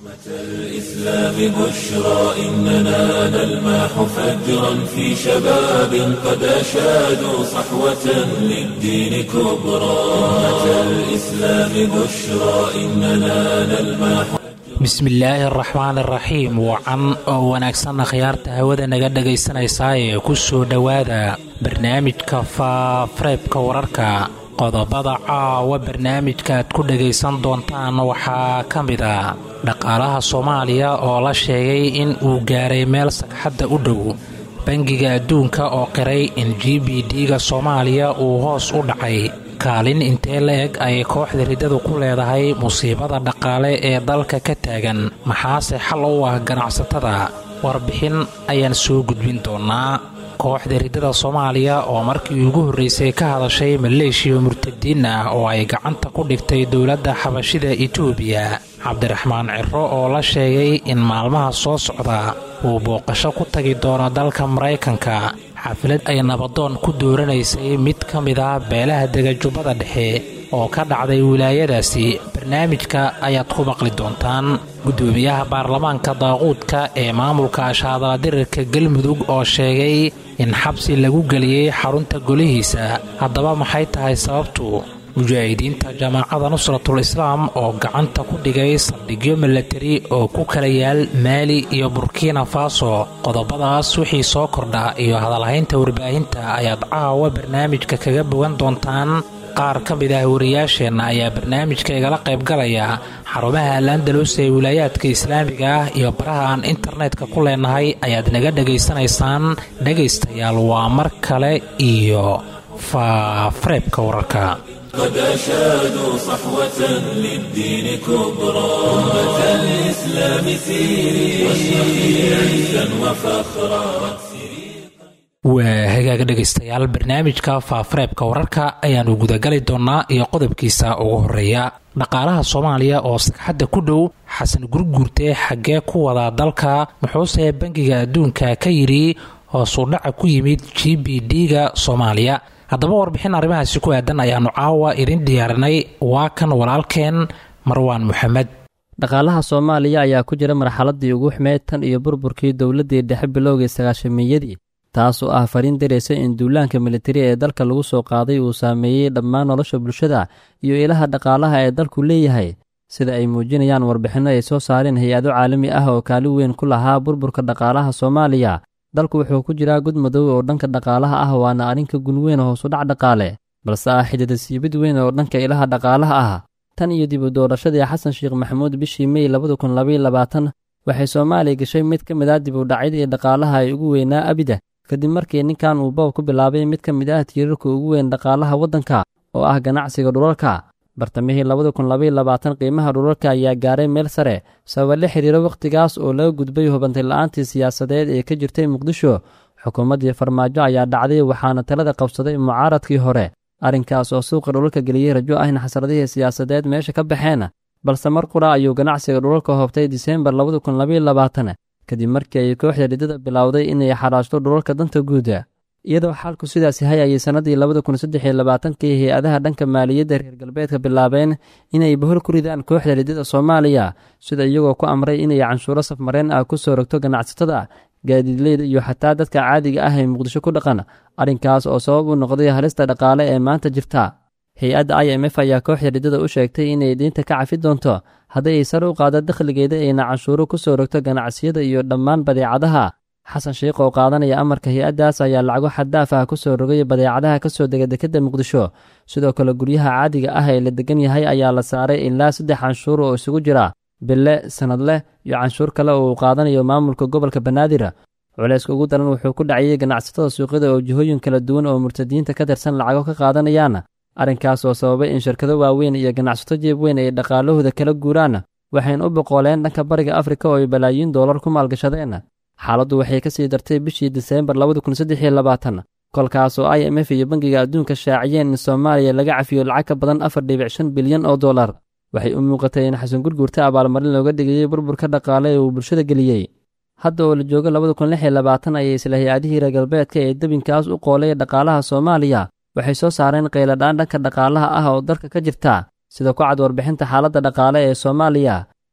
الإسلام بشرى إننا نلمح فجرا في شباب قد أشادوا صحوة للدين كبرى أمة الإسلام بشرى إننا نلمح bismillaahi araxmaan iraxiim wacan oo wanaagsanna khiyaarta hawada naga dhagaysanaysaa ee ku soo dhowaada barnaamijka faafareebka wararka qodobada caawa barnaamijka aad ku dhagaysan doontaan waxaa ka mid a dhaqaalaha soomaaliya oo la sheegay in uu gaaray meel sagxadda u dhow bangiga adduunka oo qiray in g b d-ga soomaaliya uu hoos u dhacay kaalin intee la-eg ayay kooxda riddadu ku leedahay musiibada dhaqaale ee dalka ka taagan maxaase xal u ah ganacsatada warbixin ayaan soo gudbin doonaa kooxda riddada soomaaliya oo markii ugu horreysay ka hadashay maleeshiya murtadiin ah oo ay gacanta ku dhigtay dowladda xabashida etoobiya cabdiraxmaan ciro oo la sheegay in maalmaha soo socda uu booqasho ku tagi doono dalka maraykanka xaflad ay nabadoon ku dooranaysay mid ka mid ah beelaha degajubbada dhexe oo ka dhacday wilaayadaasi barnaamijka ayaad ku maqli doontaan guddoomiyaha baarlamaanka daaquudka ee maamulka ashaadaladirirka galmudug oo sheegay in xabsi lagu geliyey xarunta golihiisa haddaba maxay tahay sababtu mujaahidiinta jamaacada nusratul islaam oo gacanta ku dhigay saldhigyo milatari oo ku kala yaal maali iyo burkina faso qodobadaas wixii soo kordha iyo hadalhaynta warbaahinta ayaad caawa barnaamijka kaga bogan doontaan qaar ka mid ah wariyaasheenna ayaa barnaamijka igala qaybgalaya xarumaha alandalos ee wilaayaadka islaamiga ah iyo baraha aan internetka ku leenahay ayaad naga dhegaysanaysaan dhegaystayaal waa mar kale iyo faafareebka wararka قد أشادوا صحوة للدين كبرى أمة الإسلام سيري واشرقي عزا وفخرا waa hagaaga dhegaystayaal barnaamijka faafareebka wararka ayaanu gudagali doonaa iyo qodobkiisa ugu horeeya dhaqaalaha soomaaliya oo sagxadda ku dhow xasan gurguurte xaggee ku wadaa dalka muxuuse bangiga adduunka ka yidhi hoosuu dhaca ku yimid g b d-ga soomaaliya haddaba warbixin arrimahaasi ku aadan ayaanu caawa idin diyaarinay waa kan walaalkeen marwaan moxamed dhaqaalaha soomaaliya ayaa ku jira marxaladii ugu xumeyd tan iyo burburkii dowladdii dhexe bilowgii sagaashamiyadii taas oo ah fariin daraysa in duulaanka militari ee dalka lagu soo qaaday uu saameeyey dhammaan nolosha bulshada iyo ilaha dhaqaalaha ee dalku leeyahay sida ay muujinayaan warbixinno ay soo saareen hay-ado caalami ah oo kaalin weyn ku lahaa burburka dhaqaalaha soomaaliya dalku wuxuu ku jiraa gud madow oo dhanka dhaqaalaha ah waana arrinka gunweyn hoosudhac dhaqaale balse ah xididasiibid weyn oo dhanka ilaha dhaqaalaha ah tan iyo dib u doorashadii xasan sheekh maxamuud bishii mey labada kun labaiyo labaatan waxay soomaaliya gashay mid ka mid ah dib u dhacyadii dhaqaalaha ay ugu weynaa abida kadib markii ninkan uu boob ku bilaabay mid ka mid ah tiirarka ugu weyn dhaqaalaha waddanka oo ah ganacsiga dhulalka bartamihii labada kun labaiyo labaatan qiimaha dhulalka ayaa gaaray meel sare sababa la xiriiro wakhtigaas oo laga gudbay hubantay la-aantii siyaasadeed ee ka jirtay muqdisho xukuumaddii farmaajo ayaa dhacday waxaana talada qabsaday mucaaradkii hore arrinkaas oo suuqa dhulalka geliyey rajo ah in xasradihii siyaasadeed meesha ka baxeen balse mar qura ayuu ganacsiga dhulalka hoobtay diseembar labada kun labaiyo labaatan kadib markii ay kooxda riddada bilowday inay xaraashto dhulalka danta guuda iyadoo xaalku sidaas yahay ayay sannadii labada kun saddex iyo labaatankii hay-adaha dhanka maaliyadda reer galbeedka bilaabeen inay bahol ku ridaan kooxda riddada soomaaliya sida iyagoo ku amray inay canshuuro safmareen ah ku soo rogto ganacsatada gaadiidleyda iyo xataa dadka caadiga ah ee muqdisho ku dhaqan arrinkaas oo sabab u noqday halista dhaqaale ee maanta jirta hay-adda i m f ayaa kooxda riddada u sheegtay inay diinta ka cafi doonto haddii ay sare u qaado dakhligeeda ayna canshuuro ku soo rogto ganacsiyada iyo dhammaan badeecadaha xasan sheikh oo qaadanaya amarka hay-addaas ayaa lacago xaddaaf ah ku soo rogay badeecadaha ka soo dega dekedda muqdisho sidoo kale guryaha caadiga ah ee la degan yahay ayaa la saaray ilaa saddex canshuur oo isugu jira bille sanadleh iyo canshuur kale oo uu qaadanayo maamulka gobolka banaadir culayska ugu daran wuxuu ku dhaciyey ganacsatada suuqyada oo jihooyin kala duwan oo murtadiinta ka tirsan lacago ka qaadanayaan arrinkaas oo sababay in shirkado waaweyn iyo ganacsato jeeb weyn ay dhaqaalahooda kala guuraan waxayna u boqooleen dhanka bariga afrika oo ay balaayiin doolar ku maalgashadeen xaaladdu waxay ka sii dartay bishii diseembar kolkaas oo i m f iyo bangiga adduunka shaaciyeen in soomaaliya laga cafiyo lacag ka badan afar dhibic shan bilyan oo dollar waxay u muuqatay in xasan gurguurta abaalmarin looga dhigayey burburka dhaqaale ee uu bulshada geliyey hadda oo la joogo labada kun lix iyo labaatan ayay isla hay-adihii reer galbeedka ee debinkaas u qoolay dhaqaalaha soomaaliya waxay soo saareen qayladhaan dhanka dhaqaalaha ah oo dalka ka jirta sida ku cad warbixinta xaaladda dhaqaale ee soomaaliya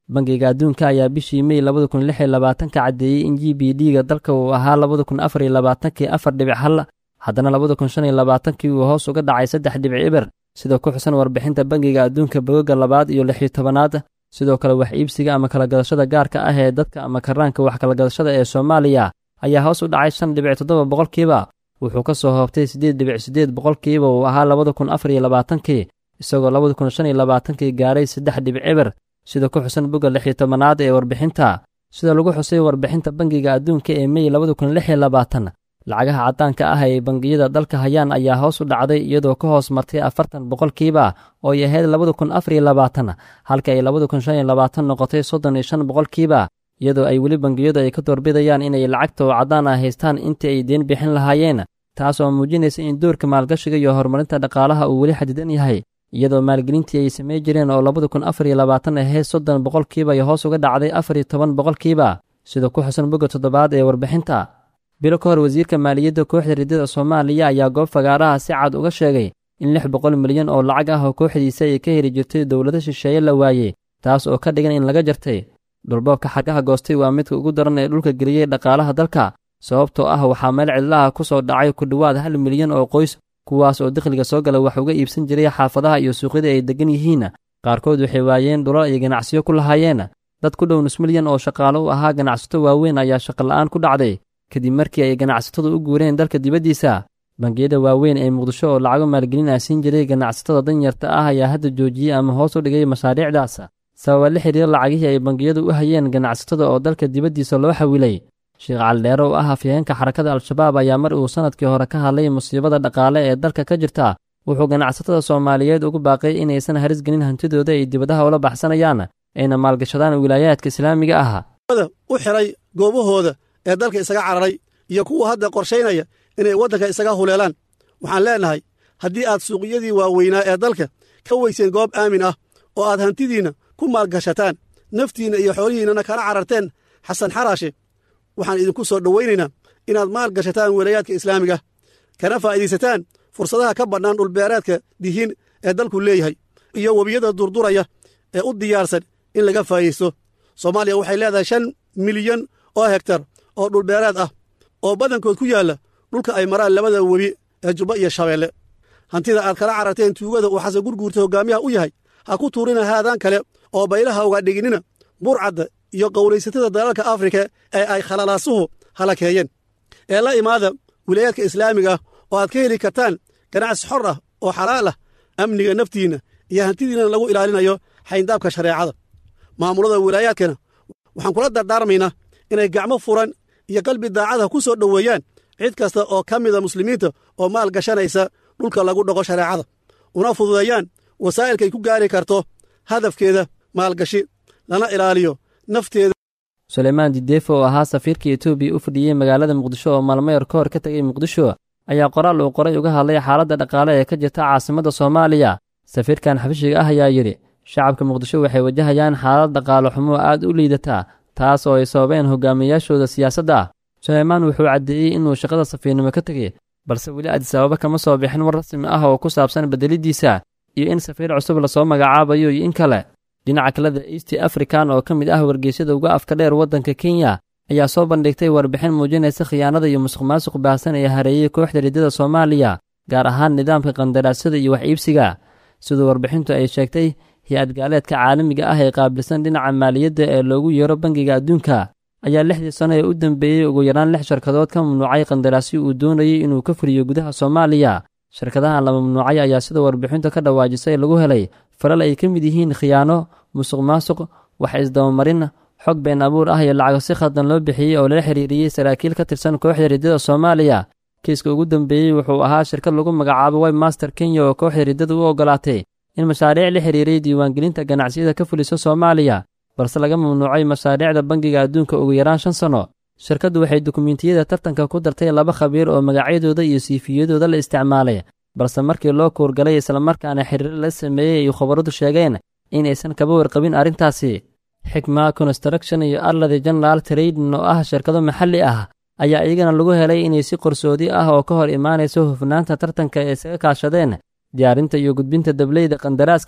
bangiga adduunka ayaa bishii mey labada kun lix iyo labaatanka caddeeyey in g b d ga dalka uu ahaa labada kun afar iyo labaatankii afar dhibic hal haddana labada kun shan iyo labaatankii uu hoos uga dhacay saddex dhibic eber sida ku xusan warbixinta bangiga adduunka bogoga labaad iyo lix iyo tobanaad sidoo kale wax iibsiga ama kalagadashada gaarka ah ee dadka ama karaanka wax kalagadashada ee soomaaliya ayaa hoos u dhacay shan dhibic toddoba boqolkiiba wuxuu ka soo hoobtay siddeed dhibic siddeed boqolkiiba uu ahaa labada kun afar iyo labaatankii isagoo labada kun shan iyo labaatankii gaaray saddex dhibic eber sida ku xusan bogga lix iyo tobanaad ee warbixinta sida lagu xusay warbixinta bangiga adduunka ee mey labada kun lix iyo labaatan lacagaha caddaanka ah ay bangiyada dalka hayaan ayaa hoos u dhacday iyadoo ka hoos martay afartan boqolkiiba oo ay ahayd labada kun afar iyo labaatan halka ay labada kun shan iyo labaatan noqotay soddon iyo shan boqolkiiba iyadoo ay weli bangiyadu ay ka doorbidayaan inay lacagta oo caddaan ah haystaan intii ay deen bixin lahaayeen taas oo muujinaysa in doorka maalgashiga iyo horumarinta dhaqaalaha uu weli xadidan yahay iyadoo maalgelintii ay samey jireen oo labada kun afar iyo labaatan ahayd soddon boqolkiiba ay hoos uga dhacday afar iyo toban boqolkiiba sida ku xusan bogga toddobaad ee warbixinta bilo ka hor wasiirka maaliyadda kooxda riddada soomaaliya ayaa goob fagaaraha si cad uga sheegay in lix boqol milyan oo lacag ah oo kooxdiisa ay ka heli jirtay dowlado shisheeye la waayey taas oo ka dhigan in laga jartay dhulboobka xargaha goostay waa midka ugu daran ee dhulka geliyey dhaqaalaha dalka sababtoo ah waxaa meel cidlaha ku soo dhacay ku dhowaad hal milyan oo qoys kuwaas oo dakhliga soo gala wax uga iibsan jiray xaafadaha iyo suuqyada ay deggan yihiin qaarkood waxay waayeen dhulal ay ganacsiyo ku lahaayeen dad ku dhow nus milyan oo shaqaalo u ahaa ganacsato waaweyn ayaa shaqola'aan ku dhacday kadib markii ay ganacsatadu u guureen dalka dibaddiisa bangiyada waaweyn ee muqdisho oo lacago maalgelin ah siin jiray ganacsatada danyarta ah ayaa hadda joojiyey ama hoos u dhigay mashaariicdaas sababa la xidhiira lacagihii ay bangiyadu u hayeen ganacsatada oo dalka dibaddiisa loo xawilay sheekh caldheere oo ah afyaheenka xarakada al-shabaab ayaa mar uu sannadkii hore ka hadlay musiibada dhaqaale ee dalka ka jirta wuxuu ganacsatada soomaaliyeed ugu baaqay inaysan haris gelin hantidooda ay dibadaha ula baxsanayaan ayna maalgashadaan wilaayaadka islaamiga ah u xiray goobahooda ee dalka isaga cararay iyo kuwa hadda qorshaynaya inay waddanka isaga huleelaan waxaan leennahay haddii aad suuqyadii waaweynaa ee dalka ka weyseen goob aamin ah oo aad hantidiinna ku maalgashataan naftiinna iyo xoolihiinnana kala cararteen xasan xaraashe waxaan idinku soo dhowaynaynaa inaad maal gashataan wilayaadka islaamiga kana faa'iidaysataan fursadaha ka bannaan dhulbeereedka dihiin ee dalku leeyahay iyo webiyada durduraya ee u diyaarsan in laga faa'iidaysto soomaaliya waxay leedahay shan milyan oo hegtar oo dhulbeereed ah oo badankood ku yaalla dhulka ay maraan labada webi ee jubba iyo shabeelle hantida aad kala cararteen tuugada uu xasan gurguurta hoggaamiyaha u yahay ha ku tuurina haadaan kale oo baylaha uga dhiginina burcadda iyo qowlaysatada dalalka afrika ee ay khalalaasuhu halakeeyeen ee la imaada wilayaadka islaamiga ah oo aad ka heli kartaan ganacsi xor ah oo xalaal ah amniga naftiinna iyo hantidiinna lagu ilaalinayo xayndaabka shareecada maamulada wilaayaadkana waxaan kula dardaarmaynaa inay gacmo furan iyo qalbi daacada ku soo dhoweeyaan cid kasta oo ka mida muslimiinta oo maal gashanaysa dhulka lagu dhaqo shareecada una fududeeyaan wasaa'ilkay ku gaari karto hadafkeeda maalgashi lana ilaaliyo nafteeda suleymaan dideefo oo ahaa safiirka etoobiya u fadhiyey magaalada muqdisho oo maalmayar ka hor ka tegay muqdisho ayaa qoraal uu qoray uga hadlay xaaladda dhaqaale ee ka jirta caasimadda soomaaliya safiirkan xabashiga ah ayaa yidhi shacabka muqdisho waxay wajahayaan xaalad dhaqaale xumo aad u liidataa taas oo ay sababeen hogaamiyayaashooda siyaasadda suleymaan wuxuu caddeeyey inuu shaqada safiirnimo ka tegey balse weli adisababa kama soo bixin war rasmi ah oo ku saabsan beddeliddiisa iyo in safiir cusub lasoo magacaabayo iyo in kale dhinaca kaleda east african oo ka mid ah wargeysyada uga afka dheer waddanka kenya ayaa soo bandhigtay warbixin muujinaysa khiyaanada iyo musuq maasuq baahsan ee hareeyey kooxda riddada soomaaliya gaar ahaan nidaamka qandaraasyada iyo wax iibsiga siduu warbixintu ay sheegtay hay-ad gaaleedka caalamiga ah ee qaabilsan dhinaca maaliyadda ee loogu yeero bangiga adduunka ayaa lixdii sano ee u dambeeyey ugu yaraan lix shirkadood ka mamnuucay qandaraasyo uu doonayey inuu ka fuliyo gudaha soomaaliya shirkadahan la mamnuucay ayaa sida warbixintu ka dhawaajisay lagu helay falal ay ka mid yihiin khiyaano musuq maasuq wax isdabamarin xog been abuur ah iyo lacago si khaldan loo bixiyey oo lala xiriiriyey saraakiil ka tirsan kooxda riddada soomaaliya kiiska ugu dambeeyey wuxuu ahaa shirkad lagu magacaabo webmaster kenya oo kooxda riddada u ogolaatay in mashaariic la xiriiray diiwaangelinta ganacsiyada ka fuliso soomaaliya balse laga mamnuucay mashaariicda bangiga adduunka ugu yaraan shan sanno shirkaddu waxay dukumentiyada tartanka ku dartay laba khabiir oo magacyadooda iyo siifiyadooda la isticmaalay balse markii loo kuurgalay islamarkaana xiriir la sameeyey ay khabaradu sheegeen inaysan kaba warqabin arrintaasi xikma construction iyo arladi general trading oo ah shirkado maxalli ah ayaa iyagana lagu helay inay si qarsoodi ah oo ka hor imaanayso hufnaanta tartanka ee isaga kaashadeen diyaarinta iyo gudbinta dableyda qandaraaska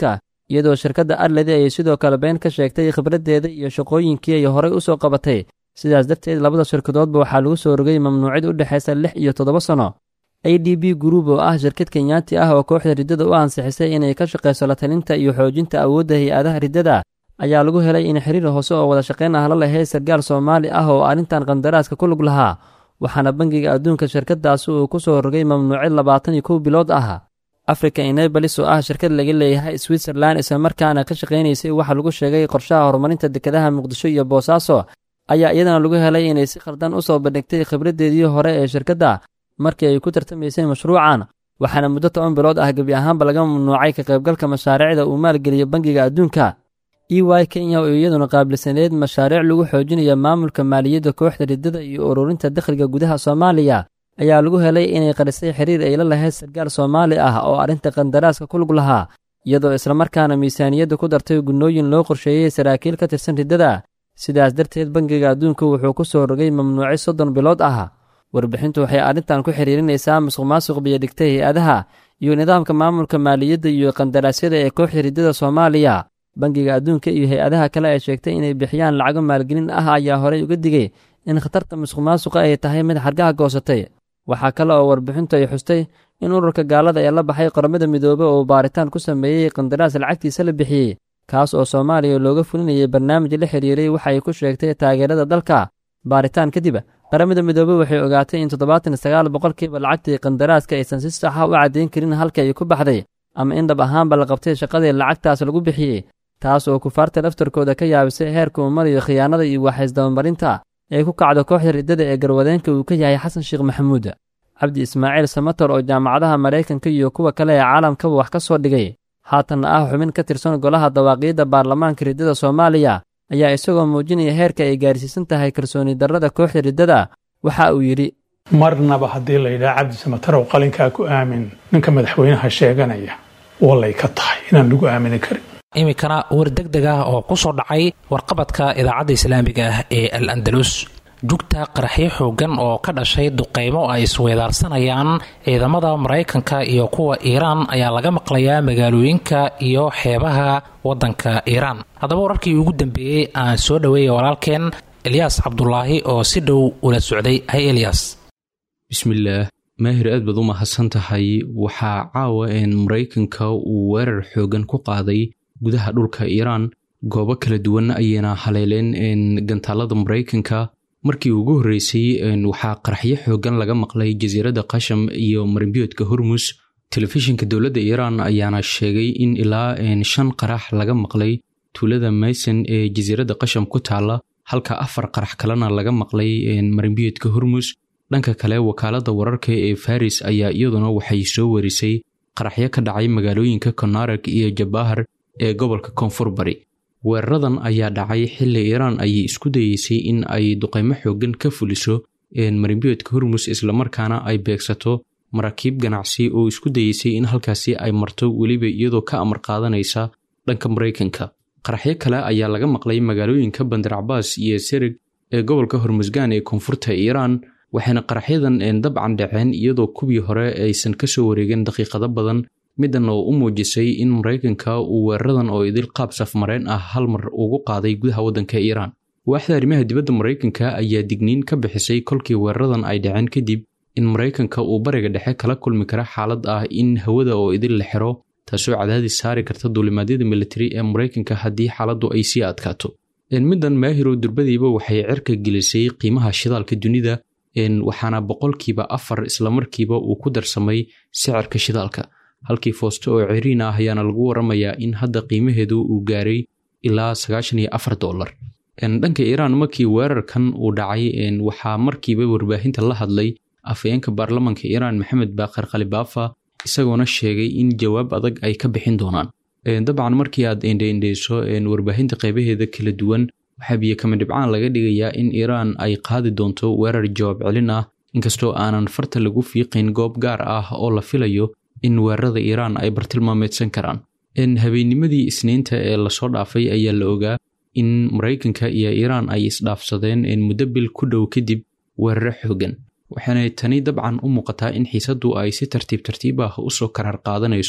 iyadoo shirkadda arledi ay sidoo kale been ka sheegtay khibraddeeda iyo shaqooyinkii ay horey u soo qabatay sidaas darteed labada shirkadoodba waxaa lagu soo rogay mamnuucid u dhexaysa lix iyo toddoba sanno a d b group oo ah shirkad kenyaati ah oo kooxda riddada u ansixisay inay ka shaqayso la talinta iyo xoojinta awoodda hay-adaha riddada ayaa lagu helay in xiriir hoose oo wada shaqayn ah la lahayd sarkaal soomaali ah oo arrintan qandaraaska ku lug lahaa waxaana bangiga adduunka shirkadaasi uu ku soo rogay mamnuucid labaatan iyo kow bilood ah africa enebalis oo ah shirkad laga leeyahay switzerland islamarkaana ka shaqaynaysay waxaa lagu sheegay qorshaha horumarinta dekedaha muqdisho iyo boosaaso ayaa iyadana lagu helay inay si khaldan u soo bandhigtay khibraddeedii hore ee shirkadda markii ay ku tartamaysay mashruucan waxaana muddo toban bilood ah gebi ahaanba laga mamnuucay ka qaybgalka mashaariicda uu maalgeliyo bangiga adduunka e y kenya oo iyaduna qaabilsaneed mashaariic lagu xoojinayo maamulka maaliyadda kooxda riddada iyo ururinta dakhliga gudaha soomaaliya ayaa lagu helay inay qarisay xiriir ay la lahayd sarkaal soomaali ah oo arrinta qandaraaska ku lug lahaa iyadoo islamarkaana miisaaniyadda ku dartay gunnooyin loo qorsheeyey saraakiil ka tirsan riddada sidaas darteed bangiga adduunka wuxuu ku soo rogay mamnuuci soddon bilood ah warbixintu waxay arrintan ku xiriirinaysaa musuq maasuq biyodhigtay hay-adaha iyo nidaamka maamulka maaliyadda iyo qandaraasyada ee kooxda riddada soomaaliya bangiga adduunka iyo hay-adaha kale ay sheegtay inay bixiyaan lacago maalgelin ah ayaa horey uga digay in khatarta musuq maasuqa ay tahay mid xargaha goosatay waxaa kale oo warbixintu ay xustay in ururka gaalada ee la baxay qoramada midoobe oo baaritaan ku sameeyey qandaraas lacagtiisa la bixiyey kaas oo soomaaliya looga fulinayay barnaamij la xiriiray waxa ay ku sheegtay taageerada dalka baaritaan kadib qaramada midoobe waxay ogaatay in toddobaatan sagaal boqolkiiba lacagtii qandaraaska aysan si saxa u caddayn karin halka ay ku baxday ama in dhab ahaanba la qabtay shaqadii lacagtaas lagu bixiyey taas oo kufaarta laftarkooda ka yaabisay heerka uu marayo khiyaanada iyo waxaysdabamarinta ee ku kacdo kooxda riddada ee garwadeenka uu ka yahay xasan sheekh maxamuud cabdi ismaaciil samator oo jaamacadaha maraykanka iyo kuwa kale ee caalamkaba wax ka soo dhigay haatanna ah xubin ka tirsan golaha dawaaqiyadda baarlamaanka riddada soomaaliya ayaa isagoo muujinaya heerka ay gaarsiisan tahay kalsooni darrada kooxda riddada waxa uu yidhi marnaba haddii la yidhaha cabdi samatarow qalinkaa ku aamin ninka madaxweynaha sheeganaya wallay ka tahay inaan lagu aamini karin iminkana war deg deg ah oo ku soo dhacay warqabadka idaacadda islaamiga ah ee al andalus jugta qaraxyo xoogan oo ka dhashay duqeymo ay isweedaarsanayaan ciidamada maraykanka iyo kuwa iiraan ayaa laga maqlayaa magaalooyinka iyo xeebaha waddanka iiraan haddaba wararkii ugu dambeeyey aan soo dhoweeya walaalkeen elyaas cabdulaahi oo si dhow ula socday hay elyaas bismillaah maahir aad baad u mahadsan tahay waxaa caawa een maraykanka uu weerar xoogan ku qaaday gudaha dhulka iiraan goobo kala duwan ayayna haleeleen gantaalada maraykanka markii ugu horreysay waxaa qaraxyo xoogan laga maqlay jasiiradda qasham iyo marimbiyoodka hormus telefishinka dowladda iiraan ayaana sheegay in ilaa shan qarax laga maqlay tuulada mayson ee jasiiradda qasham ku taalla halka afar qarax kalena laga maqlay marimbiyoodka hormus dhanka kale wakaaladda wararka ee faris ayaa iyaduna waxay soo warisay qaraxyo ka dhacay magaalooyinka konarag iyo jabahar ee gobolka koonfur bari weeraradan ayaa dhacay xilli iiraan ayay isku dayeysay in ay duqaymo xoogan ka fuliso marimbiyoodka hormus islamarkaana ay beegsato maraakiib ganacsi oo isku dayeysay in halkaasi ay marto weliba iyadoo ka amar qaadanaysa dhanka maraykanka qaraxyo kale ayaa laga maqlay magaalooyinka bandar cabaas iyo sereg ee gobolka hormusgaan ee koonfurta iiraan waxayna qaraxyadan dabcan dhaceen iyadoo kuwii hore aysan ka soo wareegin daqiiqado badan middan oo u muujisay in maraykanka uu weeraradan oo idil qaab safmareen ah hal mar ugu qaaday gudaha waddanka iiraan waaxda arrimaha dibadda maraykanka ayaa digniin ka bixisay kolkii weeraradan ay dhaceen kadib in maraykanka uu bariga dhexe kala kulmi kara xaalad ah in hawada oo idil la xiro taasoo cadaadis saari karta duulimaadyada militari ee maraykanka haddii xaaladdu ay sii adkaato middan maahiro durbadiiba waxay cirka gelisay qiimaha shidaalka dunida waxaana boqolkiiba afar islamarkiiba uu ku darsamay sicirka shidaalka halkii foosto oo ciriin ah ayaana lagu waramayaa in hadda qiimaheedu uu gaaray ilaa sagaashan iyo afar dollar dhanka iiraan markii weerarkan uu dhacay waxaa markiiba warbaahinta la hadlay afayeenka baarlamanka iiraan maxamed baaqir khalibaafa isagoona sheegay in jawaab adag ay ka bixin doonaan dabcan markii aad indheindheyso warbaahinta qeybaheeda kala duwan waxaa biyo kama dhibcaan laga dhigayaa in iiraan ay qaadi doonto weerar jawaab celin ah inkastoo aanan farta lagu fiiqayn goob gaar ah oo la filayo in weerarada iiraan ay bartilmaameedsan karaan habeennimadii isniinta ee lasoo dhaafay ayaa la ogaa in maraykanka iyo iiraan ay isdhaafsadeen muddo bil ku dhow kadib weeraro xoogan waxaana tani dabcan u muuqataa in xiisaddu ay si tartiib tartiib ah usoo karaar qaadanayso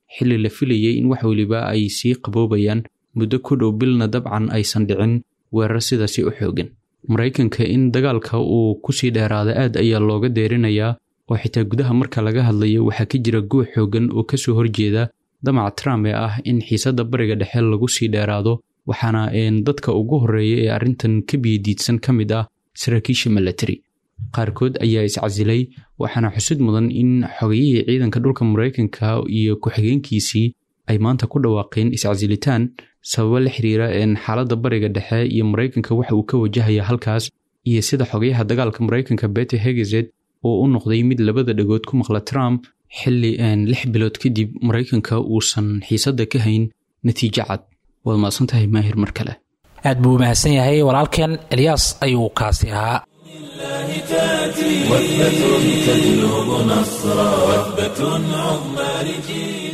xilli la filayay in wax weliba ay sii qaboobayaan muddo ku dhow bilna dabcan aysan dhicin weerar sidaasi u xoogan maraykanka in dagaalka uu kusii dheeraada aad ayaa looga deerinayaa oo xitaa gudaha marka laga hadlayo waxaa ka jira guux xoogan oo kasoo horjeeda damaca trump ee ah in xiisadda bariga dhexe lagu sii dheeraado waxaana dadka ugu horreeya ee arrintan ka biyadiidsan ka mid ah saraakiisha milatary qaarkood ayaa iscasilay waxaana xusid mudan in xogayihii ciidanka dhulka maraykanka iyo ku-xigeenkiisii ay maanta ku dhawaaqeen iscasilitaan sababo la xiriira xaaladda bariga dhexe iyo maraykanka waxa uu ka wajahaya halkaas iyo sida xogayaha dagaalka maraykanka bete hegezed oo u noqday mid labada dhagood ku maqla trump xilli lix bilood kadib maraykanka uusan xiisadda ka hayn natiijo cad waad maadsan tahay maahir mar kale aad buu mahadsan yahay walaalkeen elyaas ayuu kaasi ahaa وثبة تجلب نصرا وثبة عظمى لجيل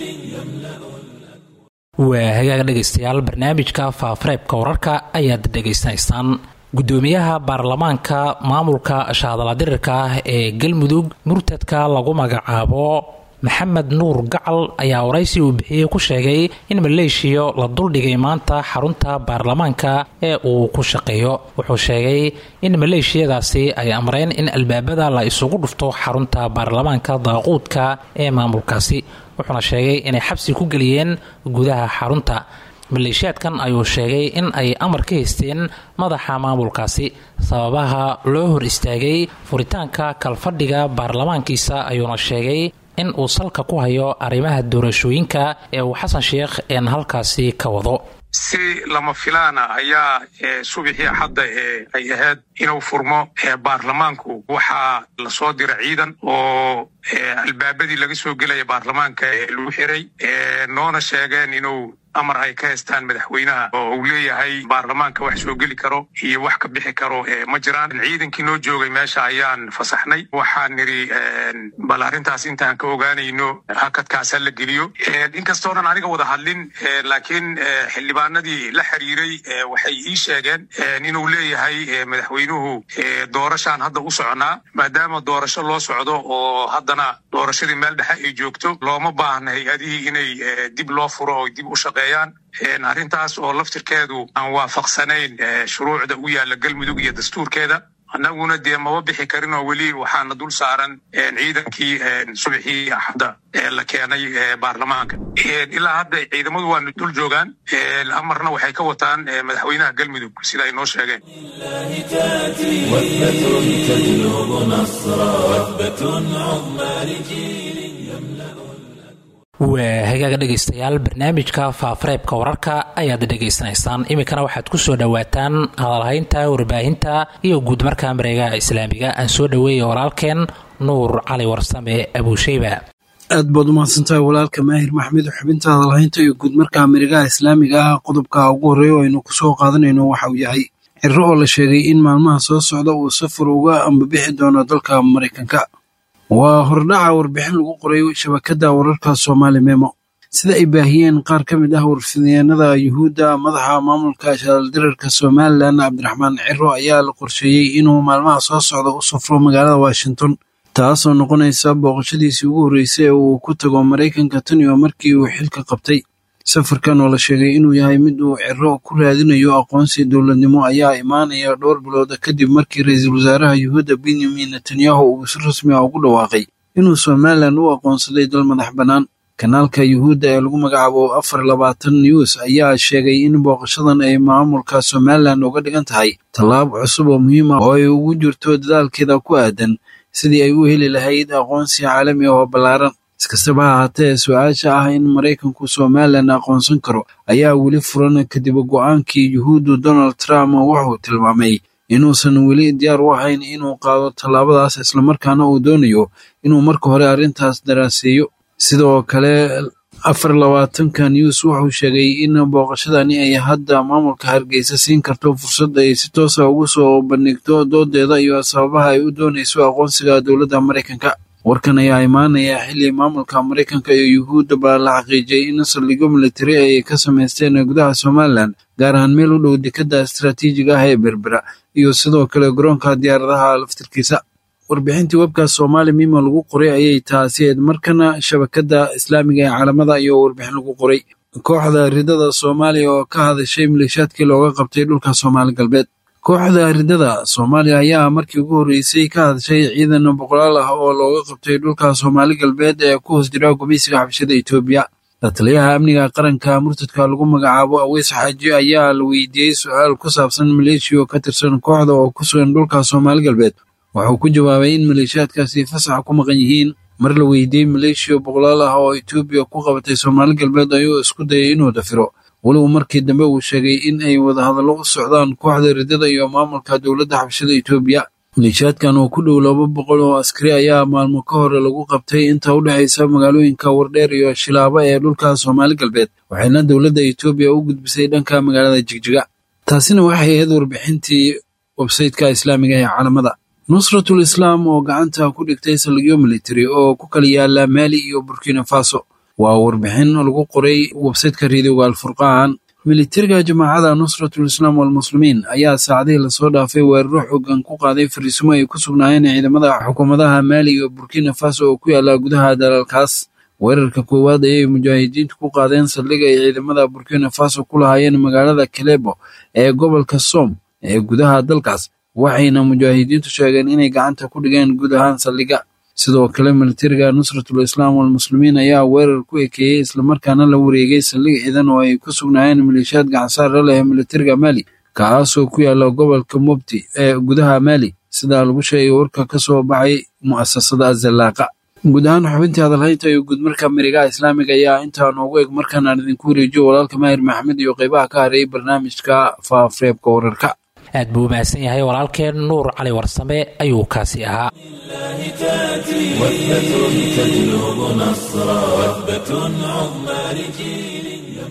waa hagaaga dhegaystayaal barnaamijka faafareebka wararka ayaad dhegaysanaysaan gudoomiyaha baarlamaanka maamulka shaadaladirirka ah ee galmudug murtadka lagu magacaabo maxamed nuur gacal ayaa waraysi uu bixiyey ku sheegay in maleeshiya la duldhigay maanta xarunta baarlamaanka ee uu ku shaqeeyo wuxuu sheegay in maleeshiyadaasi ay amreen in albaabada la isugu dhufto xarunta baarlamaanka daaquudka ee maamulkaasi wuxuuna sheegay inay xabsi ku geliyeen gudaha xarunta maleeshiyaadkan ayuu sheegay in ay amar ka haysteen madaxa maamulkaasi sababaha loo hor istaagay furitaanka kalfadhiga baarlamaankiisa ayuuna sheegay in uu salka ku hayo arrimaha doorashooyinka ee uu xasan sheekh een halkaasi ka wado si lama filaana ayaa subixii axadda ee ay ahayd inuu furmo baarlamaanku waxaa lasoo dira ciidan oo albaabadii laga soo gelaya baarlamaanka lagu xiray noona sheegeen inuu amar ay ka haystaan madaxweynaha oo uu leeyahay baarlamaanka wax soo geli karo iyo wax ka bixi karo ma jiraan ciidankii noo joogay meesha ayaan fasaxnay waxaan nidhi bal arrintaas intaan ka ogaanayno hakadkaasa la geliyo inkastoonan aniga wada hadlin laakiin xildhibaanadii la xiriiray waxay ii sheegeen inuu leeyahay madaxweynuhu doorashaan hadda u soconaa maadaama doorasho loo socdo oo haddana doorashadii meel dhexe ay joogto looma baahna hay-adihii inay dib loo furo oo dib u shaqe arrintaas oo laftirkeedu aan waafaqsanayn shuruucda u yaalla galmudug iyo dastuurkeeda annaguna dee maba bixi karin oo weli waxaana dul saaran ciidankii subaxii axadda la keenay baarlamaanka ilaa hadda ciidamadu waanu dul joogaan amarna waxay ka wataan madaxweynaha galmudug sida ay noo sheegeen وثبة تجلب نصرا وثبة عظمى لجيل waa hagaaga dhegaystayaal barnaamijka faafareebka wararka ayaad dhegaysanaysaan iminkana waxaad ku soo dhowaataan hadalhaynta warbaahinta iyo guudmarka mareegaha islaamiga aan soo dhoweeya walaalkeen nuur cali warsame abuusheyba aad baad umahadsantahay walaalka maahir maxmed xubinta hadalhaynta iyo guudmarka mareegaha islaamiga ah qodobka ugu horreeya oo aynu kusoo qaadanayno waxa uu yahay ciro oo la sheegay in maalmaha soo socda uu safar uga ambabixi doono dalka maraykanka waa hordhaca warbixin lagu qoray shabakadda wararka soomaali memo sida ay baahiyeen qaar ka mid ah warfidyaenada yuhuudda madaxa maamulka shaaldirarka somalilan cabdiraxmaan ciro ayaa la qorsheeyey inuu maalmaha soo socda u safro magaalada washington taasoo noqonaysa booqashadiisii ugu horreysay ee uu ku tago maraykanka tan iyo markii uu xilka qabtay safarkan oo la sheegay inuu yahay mid uu ciro ku raadinayo aqoonsi dowladnimo ayaa imaanaya dhowr bilood kadib markii ra-iisul wasaaraha yuhuudda benyamin netanyahu uu si rasmi ah ugu dhawaaqay inuu somalilan u aqoonsaday dal madax bannaan kanaalka yuhuudda ee lagu magacaabo afar labaatan news ayaa sheegay in booqashadan ay maamulka somalilan uga dhigan tahay tallaab cusub oo muhiim ah oo ay ugu jirto dadaalkeeda ku aadan sidii ay u heli lahayd aqoonsi caalami ah oo ballaaran iskastaba ha haatee su-aasha ah in maraykanku somalilan aqoonsan karo ayaa weli furan kadib go-aankii yuhuuddu donald trump wuxuu tilmaamay inuusan weli diyaar u ahayn inuu qaado tallaabadaas islamarkaana uu doonayo inuu marka hore arrintaas daraaseeyo sidoo kale afar labaatanka news wuxuu sheegay in booqashadani ay hadda maamulka hargeysa siin karto fursad ay si toosa ugu soo bandhigto doodeeda iyo sababaha ay u doonayso aqoonsiga dowladda maraykanka warkan ayaa imaanaya xilli maamulka maraykanka iyo yuhuudda baa la xaqiijiyay in saldhigyo militari ay ka samaysteen gudaha somalilan gaar ahaan meel u dhow dekadda istaraatiijiga ah ee berbera iyo sidoo kale garoonka diyaaradaha laftirkiisa warbixintii webkaas soomaali mimo lagu qoray ayay taasi eed markana shabakadda islaamiga ee caalamada iyo warbixin lagu qoray kooxda ridada soomaaliya oo ka hadashay maleeshaadkii looga qabtay dhulka soomaali galbeed kooxda ridada soomaaliya ayaa markii ugu horreysay ka hadashay ciidan boqolaal ah oo looga qabtay dhulka soomaali galbeed ee ku hoos jira gumeysiga xabshada etoobiya lataliyaha amniga qaranka murtadka lagu magacaabo aweys xaaji ayaa la weydiiyey su-aal ku saabsan maleeshiya oo ka tirsan kooxda oo ku sugan dhulka soomaali galbeed wuxuu ku jawaabay in maleeshiyaadkaasi fasax ku maqan yihiin mar la weydiiyey maleeshiya boqolaal ah oo etoobiya ku qabatay soomaali galbeed ayuu isku dayay inuu dafiro weliba markii dambe uu sheegay in ay wadahadallo u socdaan kooxda ridada iyo maamulka dowladda xabshada etoobiya maleeshiyaadkan oo ku dhow laba boqol oo askari ayaa maalmo ka hore lagu qabtay inta u dhexaysa magaalooyinka wardheer iyo shilaabo ee dhulka soomaali galbeed waxayna dowladda etoobiya u gudbisay dhanka magaalada jigjiga taasina waxay ahayd warbixintii websaytka islaamiga ee caalamada nusratul islaam oo gacanta ku dhigtay saldhigyo militari oo ku kala yaala maali iyo burkina faso waa warbixin lagu qoray websaytka reediyoga alfurqaan militariga jamaacada nusratul islaam walmuslimiin ayaa saacadihii lasoo dhaafay weeraro xoogan ku qaaday fariisimo ay ku sugnaayeen ciidamada xukuumadaha maali iyo burkina faso oo ku yaala gudaha dalalkaas weerarka koowaad ayay mujaahidiintu ku qaadeen saldhiga ay ciidamada burkina faso ku lahaayeen magaalada kalebo ee gobolka som ee gudaha dalkaas waxayna mujaahidiintu sheegeen inay gacanta ku dhigeen guud ahaan saldhiga sidoo kale militariga nusratul islaam walmuslimiin ayaa weerar ku ekeeyey islamarkaana la wareegay saldhig ciidan oo ay ku sugnaayeen maleeshiyaad gacansaara leh militariga maali kaasoo ku yaala gobolka mubti ee gudaha maali sidaa lagu sheegay warka ka soo baxay mu'asasada azallaaqa guud ahaan xubintii hadalhaynta iyo guudmarka mirigaha islaamiga ayaa intaa noogu eg markaan aan idinku wareejiyo walaalka maahir maxamed iyo qeybaha ka hareeyay barnaamijka faafareebka wararka aad buu umahadsan yahay walaalkeen nuur cali warsame ayuu kaasi ahaa وثبة تجلب نصرا وثبة عظمى لجيل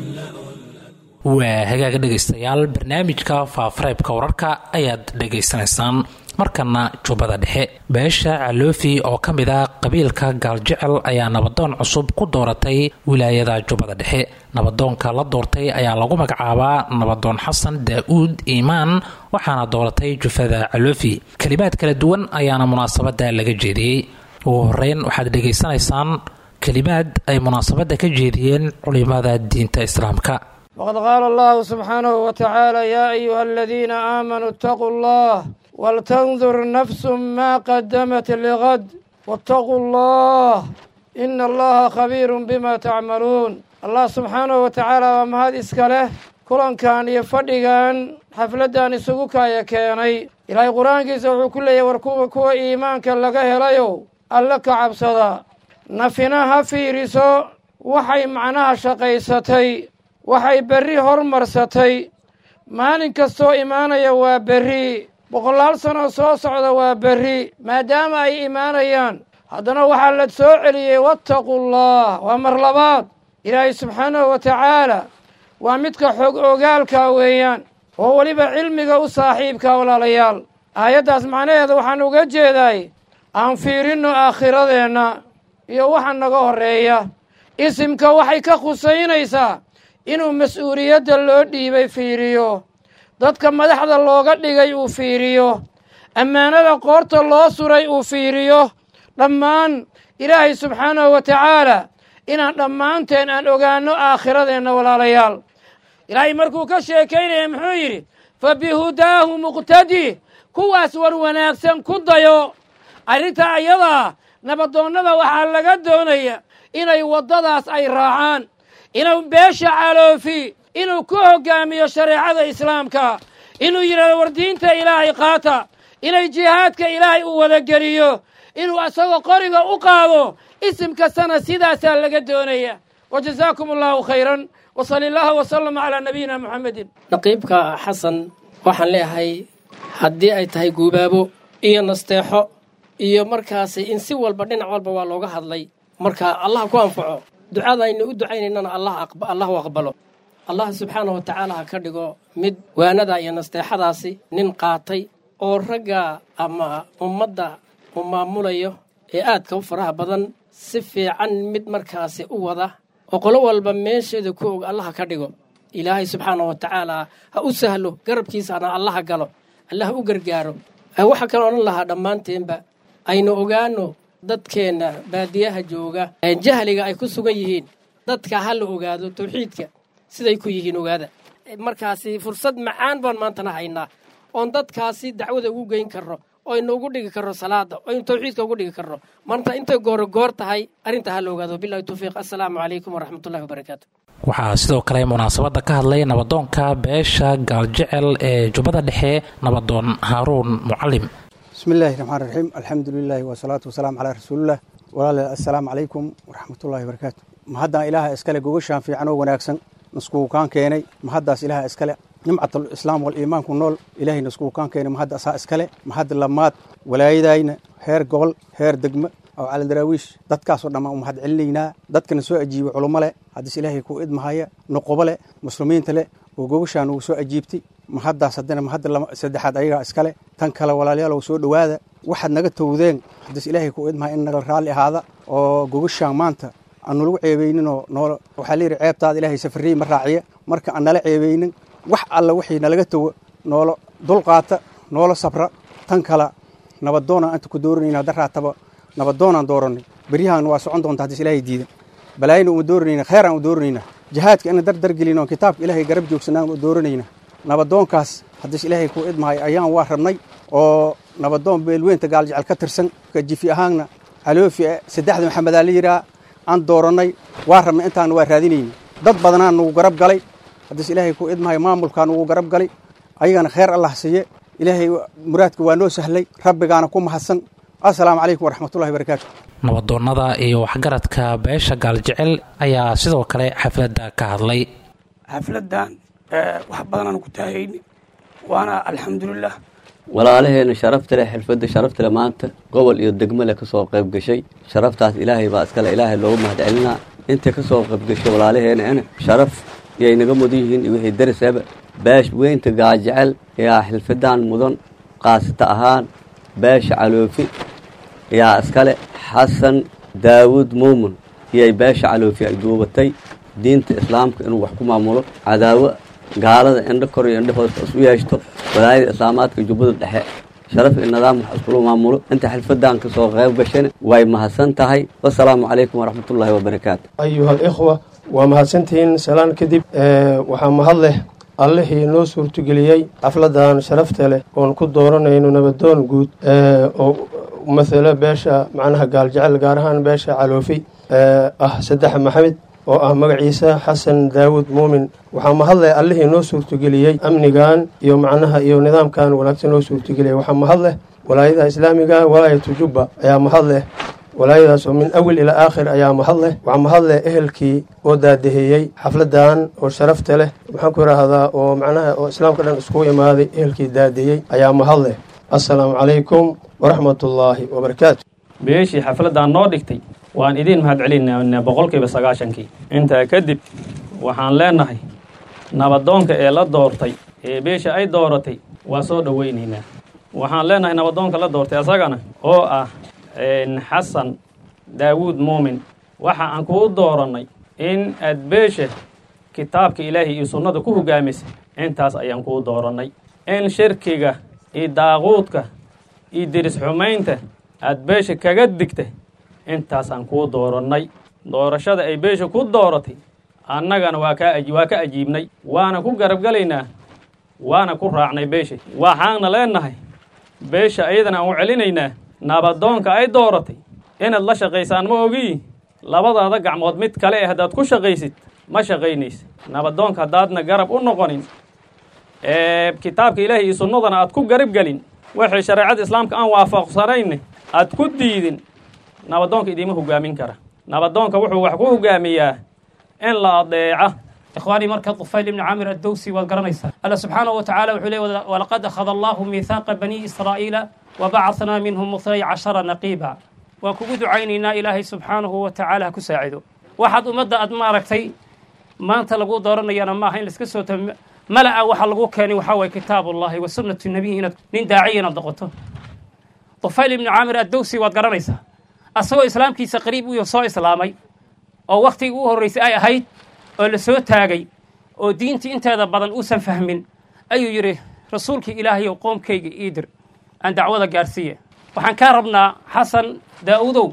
waa hagaaga dhegaystayaal barnaamijka faafareebka wararka ayaad dhegaysanaysaan markana jubbada dhexe beesha caloofi oo ka mid ah qabiilka gaaljecel ayaa nabadoon cusub ku dooratay wilaayada jubbada dhexe nabadoonka la doortay ayaa lagu magacaabaa nabadoon xasan daa-uud iimaan waxaana dooratay jufada caloofi kelimaad kala duwan ayaana munaasabada laga jeediyey ugu horeyn waxaad dhegaysanaysaan kelimaad ay munaasabada ka jeediyeen culimada diinta islaamka waqad qaala allahu subxaanahu wa tacaala yaa ayuha aladiina aamanuu itaquu allah waltandur nafsu maa qadamat ligad waataquu allah ina allaha khabiirun bima tacmaluun allah subxaanahu wa tacaala waa mahad iska leh kulankan iyo fadhigan xafladdan isugu kaaya keenay ilaahay qur-aankiisa wuxuu ku leeyahy war kuwa kuwa iimaanka laga helayow alle ka cabsada nafina ha fiiriso waxay macnaha shaqaysatay waxay berri hormarsatay maalin kastoo imaanaya waa berri boqolaal sanoo soo socda waa berri maadaama ay imaanayaan haddana waxaa la soo celiyey wattaqullah waa mar labaad ilaahay subxaanahu wa tacaala waa midka xog ogaalka weeyaan oo weliba cilmiga u saaxiibka walaalayaal aayaddaas macnaheeda waxaan uga jeedaay aan fiirinno aakhiradeenna iyo waxa naga horreeya isimka waxay ka khusaynaysaa inuu mas-uuliyadda loo dhiibay fiiriyo dadka madaxda looga dhigay uu fiiriyo ammaanada qoorta loo suray uu fiiriyo dhammaan ilaahay subxaanahu wa tacaala inaan dhammaanteen aan ogaanno aakhiradeenna walaalayaal ilaahay markuu ka sheekaynaya muxuu yidhi fa bihudaahu muqtadi kuwaas war wanaagsan ku dayo arrinta ayadaa nabadoonnada waxaa laga doonaya inay waddadaas ay raacaan inuu beesha caloofi inuu ku hoggaamiyo shareecada islaamka inuu yidhahdo war diinta ilaahay qaata inay jihaadka ilaahay u wadageliyo inuu isagoo qoriga u qaado isim kastana sidaasaa laga doonaya wa jasaakum allahu khayran wa sali allahu wasalama calaa nabiyina muxamedin naqiibka xasan waxaan leeyahay haddii ay tahay guubaabo iyo nasteexo iyo markaasi in si walba dhinac walba waa looga hadlay marka allah ku anfaco ducadaynu u ducaynaynana allah u aqbalo allah subxaanahu wa tacaala ha ka dhigo mid waanada iyo nasteexadaasi nin qaatay oo ragga ama ummadda uu maamulayo ee aadka u faraha badan si fiican mid markaasi u wada oo qolo walba meesheeda ku og allah ha ka dhigo ilaahay subxaanahu wa tacaala ha u sahlo garabkiisana allaha galo allah u gargaaro waxaa kale odhan lahaa dhammaanteenba aynu ogaano dadkeenna baadiyaha jooga jahliga ay ku sugan yihiin dadka ha la ogaado tawxiidka siday ku yihiin ogaada markaasi fursad macaan baan maantana haynaa oon dadkaasi dacwada ugu geyn karno oynu ugu dhigi karno salaada oynu tawxiidka ugu dhigi karno maanta intay gooro goor tahay arrinta ha la ogaado bilahi tawfiiq assalaamu calaykum waraxmatullahi wabarakaatu waxaa sidoo kale munaasabadda ka hadlay nabadoonka beesha gaaljecel ee jubbada dhexe nabadoon haaruun mucalim bismi illaahi raxmaan raxiim alxamdu lilaahi wasalaatu wasalaamu calaa rasuulilah walaalayaal assalaamu calaykum waraxmatullaahi wabarakaatu mahaddan ilaaha iskale gogashaan fiican oo wanaagsan naskuukaan keenay mahaddaas ilaaha iskale nimcatul islaam wal iimaanku nool ilaahay naskuukaan keenay mahadda asaa iskale mahadda lamaad walaayadayna heer gobol heer degmo oo cali daraawiish dadkaasoo dhammaan u mahad celinaynaa dadkana soo ajiibay culummo leh haddiis ilaahay kuu idmahaya nuqubo leh muslimiinta leh oo gogashaan ugu soo ajiibtay mahaddaas haddana mahadda saddexaad ayagaa iskale tan kale walaalayaalow soo dhowaada waxaad naga towdeen haddiis ilaahay kuu idmahaya in naga raalli ahaada oo gogashaan maanta aanu lagu ceebayninoo noolo waxaa layidhi ceebtaada ilaahay safarriyi ma raaciya marka aan nala ceebaynin wax alla wixii nalaga towo noolo dulqaata noolo sabra tan kale nabadoonaan anta ku dooranayna daraataba nabadoonaan dooranay beryahan waa socon doonta haddis ilaahay diidan balaayina uma dooranayna kheeraan u dooranayna jihaadka ina dardargelin oo kitaabka ilaahay garab joogsanaan u dooranayna nabadoonkaas haddis ilaahay kuu idmahay ayaan waa rabnay oo nabadoon beelweynta gaaljecel ka tirsan jifi ahaanna caloofi saddexda maxamedaa la yidhaha aan doorannay waa rabnay intaana waa raadinayna dad badanaa nugu garab galay haddiis ilaahay kuu idmahay maamulkaa nugu garab galay ayagana kheer allah siiye ilaahay muraadka waa noo sahlay rabbigaana ku mahadsan assalaamu calaykum waraxmatullahi barakaatu nabadoonnada iyo waxgaradka beesha gaaljecel ayaa sidoo kale xafladda ka hadlay xafladdan wax badanaan ku taahayni waana alxamdulilah walaalaheena sharafta leh xirfadda sharafta leh maanta gobol iyo degmo leh ka soo qayb gashay sharaftaas ilaahay baa iskale ilaahay loogu mahad celinaa intay ka soo qayb gashay walaalaheena ina sharaf iyay naga mudan yihiin iyo wixii darisaba beesh weynta gaajecel ayaa xilfadaan mudan qaasata ahaan beesha caloofi ayaa iskale xasan daawuud muumun iyay beesha caloofi ay duubatay diinta islaamka inuu wax ku maamulo cadaawo gaalada indho kor iyo indho hoosta isu yeeshto walaayada islaamaadka jubbada dhexe sharaf iyo nidaam wax iskula maamulo inta xilfadan ka soo qayb gashana way mahadsan tahay wasalaamu calaykum waraxmatullaahi wabarakaatu ayuha alikhwa waa mahadsantihiin salaan kadib waxaa mahad leh allihii noo suurtogeliyey xafladan sharafta leh oon ku dooranayno nabadoon guud oo matalo beesha macnaha gaaljecel gaar ahaan beesha caloofi ah saddex maxamed oo ah magaciisa xasan daawud muumin waxaa mahadleh allihii noo suurtogeliyey amnigan iyo macnaha iyo nidaamkan wanaagsan noo suurtogeliyay waxaa mahadleh walaayada islaamiga walaayatu jubba ayaa mahadleh walaayadaas oo min awil ilaa aakhir ayaa mahadleh waxaa mahadleh ehelkii oo daadaheeyey xafladan oo sharafta leh maxaan ku idhaahdaa oo macnaha oo islaamka dhan iskugu imaaday ehelkii daadiyey ayaa mahadleh assalaamu calaykum waraxmatullaahi wabarakaatu beeshii xafladdan noo dhigtay waan idiin mahad celinaa boqolkiiba sagaashankii intaa kadib waxaan leenahay nabadoonka ee la doortay ee beesha ay dooratay waa soo dhoweynaynaa waxaan leenahay nabadoonka la doortay asagana oo ah xasan daawuud muumin waxa aan kuu doorannay in aad beesha kitaabka ilaahay iyo sunnada ku hogaamisay intaas ayaan kuu doorannay in shirkiga iyo daaquudka iyo diris xumaynta aad beesha kaga digta intaasaan kuu doorannay doorashada ay beesha ku dooratay annagana waa kaa waa ka ajiibnay waana ku garabgalaynaa waana ku raacnay beesha waxaana leenahay beesha ayadana aan u celinaynaa nabadoonka ay dooratay inaad la shaqaysaan ma ogiyi labadaada gacmood mid kale eh haddaad ku shaqaysid ma shaqaynaysa nabadoonka haddaadna garab u noqonin kitaabka ilaahay iyo sunnadana aad ku garab gelin waxay shareecada islaamka aan waafaqsanayn aad ku diidin nabadoonka idiima hogaamin kara nabadoonka wuxuu wax ku hogaamiyaa in la adeeca إخواني مركز طفيل بن عامر الدوسي والقرنيسة الله سبحانه وتعالى وحلي ولقد أخذ الله ميثاق بني إسرائيل وبعثنا منهم اثني عشر نقيبا وكبد عيننا إلهي سبحانه وتعالى كساعده واحد أمد أدماركتي ما أنت لقو دورنا يانا ما هين لسكسو ملأ وحا لقو كاني وحاوي كتاب الله وسنة النبي نين داعينا ضغطه طفيل بن عامر الدوسي والقرنيسة أسوأ إسلام كيس قريب ويصو إسلامي أو وقتي أوه الرئيس أي هيد oo la soo taagay oo diintii inteeda badan uusan fahmin ayuu yidhi rasuulkii ilaahayow qoomkayga iidir aan dacwada gaarsiiya waxaan kaa rabnaa xasan daa'uudow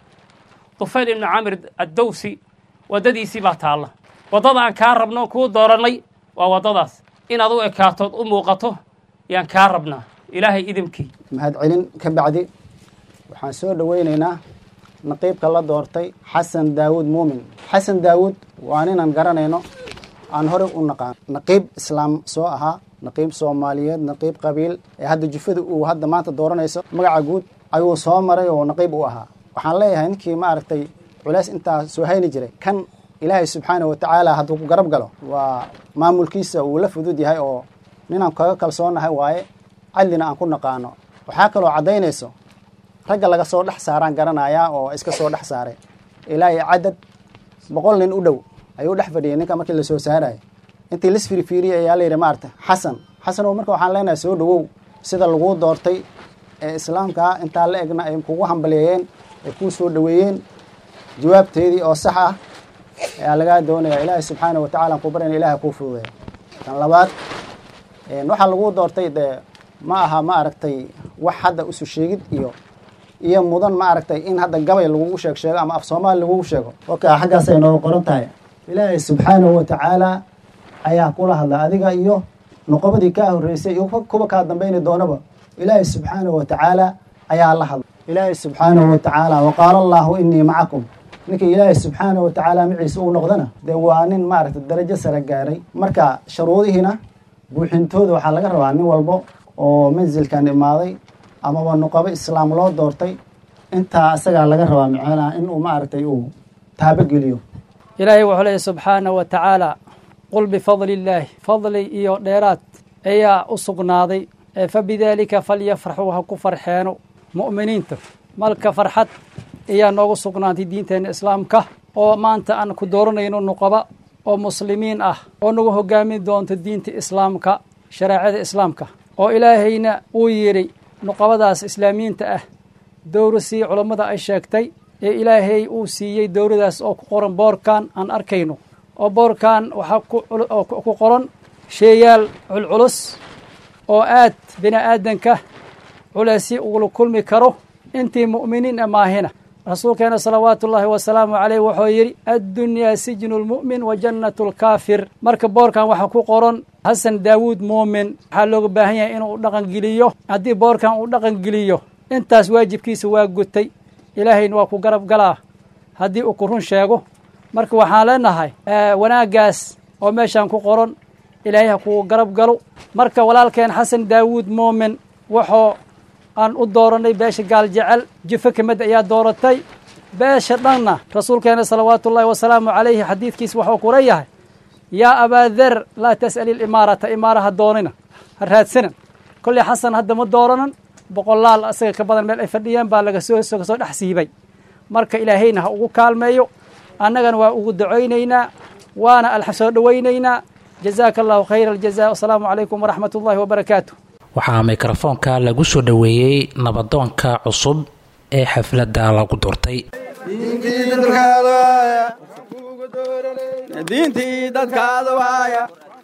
tufayl ibnu camir addowsi waddadiisii baa taalla waddada aan kaa rabno kuu doorannay waa waddadaas inaad u ekaatood u muuqato yaan kaa rabnaa ilaahay idimkii mahadcelin ka bacdi waxaan soo dhoweynaynaa naqiibka la doortay xasan daawuud muumin xasan daawuud waa ninaan garanayno aan horey u naqaan naqiib islaam soo ahaa naqiib soomaaliyeed naqiib qabiil ee hadda jufada uu hadda maanta dooranayso magaca guud ayuu soo maray oo naqiib u ahaa waxaan leeyahay ninkii maaragtay culays intaa soo hayni jiray kan ilaahay subxaana wa tacaala hadduu ku garab galo waa maamulkiisa uu la fudud yahay oo ninaan kaga kalsoonahay waaye cadlina aan ku naqaano waxaa kaloo caddaynayso ragga laga soo dhex saaraan garanayaa oo iska soo dhex saaray ilaahay cadad boqol nin u dhow ayuu dhex fadhiyay ninka markii lasoo saarayay intii lis firifiiriyay ayaa layidhi maarata xasan xasanow marka waxaan leenahay soo dhowow sida laguu doortay ee islaamkaa intaa la egna ay kugu hambaleeyeen ay kuu soo dhoweeyeen jawaabteedii oo sax ah ayaa lagaa doonaya ilaahay subxaana wa tacala aan ku baryana ilahay kuu fududeeya kan labaad waxaa laguu doortay dee ma aha ma aragtay wax hadda isu sheegid iyo iyo mudan ma aragtay in hadda gabay lagugu sheeg sheego ama af soomaali lagugu sheego waka xaggaas ay nooga qoran tahay ilaahay subxaanahu wa tacaala ayaa kula hadla adiga iyo noqobadii kaa horreysay iyo kuwa kaa dambayni doonaba ilaahay subxaanahu wa tacaala ayaa la hadla ilaahay subxaanahu wa tacaala waqaala allaahu inii macakum ninkii ilaahay subxaanahu wa tacaala maciisa uu noqdana dee waa nin maaragtay darajo sare gaaray marka sharuudihiina buuxintooda waxaa laga rabaa nin walbo oo mansilkan imaaday amaba nuqabo islaam loo doortay intaa isagaa laga rabaa macnaha inuu maaragtay uu taabogeliyo ilaahay wuxuu leeyahy subxaana wa tacaala qul bifadli illaahi fadli iyo dheeraad ayaa u sugnaaday fa bidaalika falyafraxuu ha ku farxeeno mu'miniinta malka farxad ayaa noogu sugnaantay diinteenna islaamka oo maanta aan ku dooranayno nuqaba oo muslimiin ah oo nagu hogaamin doonto diinta islaamka shareecada islaamka oo ilaahayna uu yidhi nuqabadaas islaamiyiinta ah dowra sii culammada ay sheegtay ee ilaahay uu siiyey dowradaas oo ku qoran boorkan aan arkayno oo boorkan waxaa ku qoran sheeyaal culculus oo aad bini aadanka culeysyo ugula kulmi karo intii mu'miniin maahina rasuulkeena salawaatu ullaahi wasalaamu caleyh wuxuu yidhi addunyaa sijnu lmu'min wa jannatu lkaafir marka boorkan waxaa ku qoran xasan daawuud muumin waxaa looga baahan yahay inuu dhaqan geliyo haddii boorkan uu dhaqan geliyo intaas waajibkiisa waa gutay ilaahayna waa ku garab galaa haddii uu ku run sheego marka waxaan leenahay wanaaggaas oo meeshaan ku qoran ilaahay ha kuu garab galo marka walaalkeen xasan daawuud muumin wuxuu aan u dooranay beesha gaal jecel jufo ka mid ayaa dooratay beesha dhanna rasuulkeena salawaatu ullaahi wasalaamu calayhi xadiidkiisa waxuu ku leeyahay yaa abaader laa tas'ali ilimaarata imaaraha doonina ha raadsanan kolley xasan hadda ma dooranan boqolaal asaga ka badan meel ay fadhiyeen baa laga soo kasoo dhex siibay marka ilaahayna ha ugu kaalmeeyo annagana waa ugu ducaynaynaa waana alxa soo dhowaynaynaa jazaaka allahu khayra aljaza wasalaamu calaykum waraxmat ullahi wabarakaatu waxaa mikrofoonka lagu soo dhoweeyey nabadoonka cusub ee xafladda lagu doortay diintii dadkaada waaya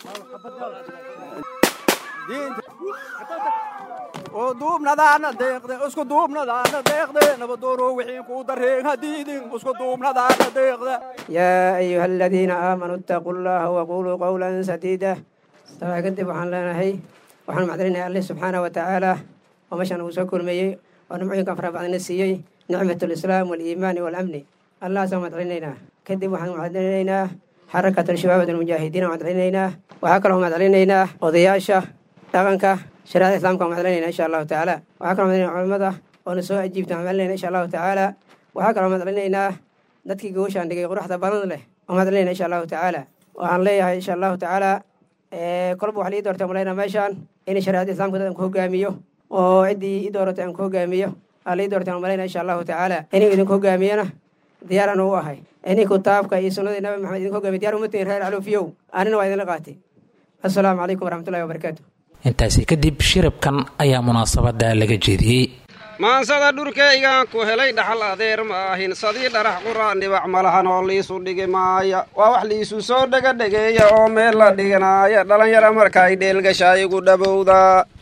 oo duubnadaana deeqde isku duubnadaana deeqde nabadooro wixii kuu dareen hadiidin isku duubnadaana deeqde yaa ayuha aladiina aamanuu ittaquu llaha waquluu qowlan sadiida taa kadib waxaan leenahay waxaan macdalinahay alle subxaana wa tacaala oo meeshaan uu soo kulmeeyey oo nimcooyinkan fara badana siiyey nicmat alislaam waaliimaani waalamni allahaasaan macdalinaynaa kadib waxaan macdalinaynaa xarakat alshabaabad almujaahidiin aan macdalinaynaa waxaa kaloo macdalinaynaa odayaasha dhaqanka shareecada islamka aan macdalinayna insha allahu tacaala waxaa kaloo macdalinayna culamada oona soo ajiibta aan macdalinayna insha allahu tacaala waxaa kaloo macdalinaynaa dadkii gawashaan dhigay quruxda badan leh oo macdalinayna insha allahu tacaala waxaan leeyahay insha allahu tacaala kolba waxaa lii doortay malayna meeshaan in shareecada islamka dad aan ku hogaamiyo oo ciddii i dooratay aan ku hogaamiyo aa lii doortay malayna insha allahu tacaala inuu idinku hogaamiyana diyaaraan u ahay inii kitaabka iyo sunnadii nabi maxamed idinku hogaamiyo diyar umatiin reer caluufiyow anina waa idinla qaatay assalaamu calaykum waraxmatullahi wabarakaatu intaasi kadib shirabkan ayaa munaasabadda laga jeediyey maansada dhurkaygaan ku helay dhaxal adeer ma ahin sadii dharax quraan dhibac malahan oo liisu dhigi maaya waa wax liisu soo dhegadhegeeya oo meel la dhiganaaya dhallinyara markaay dheelgashaa igu dhabowdaa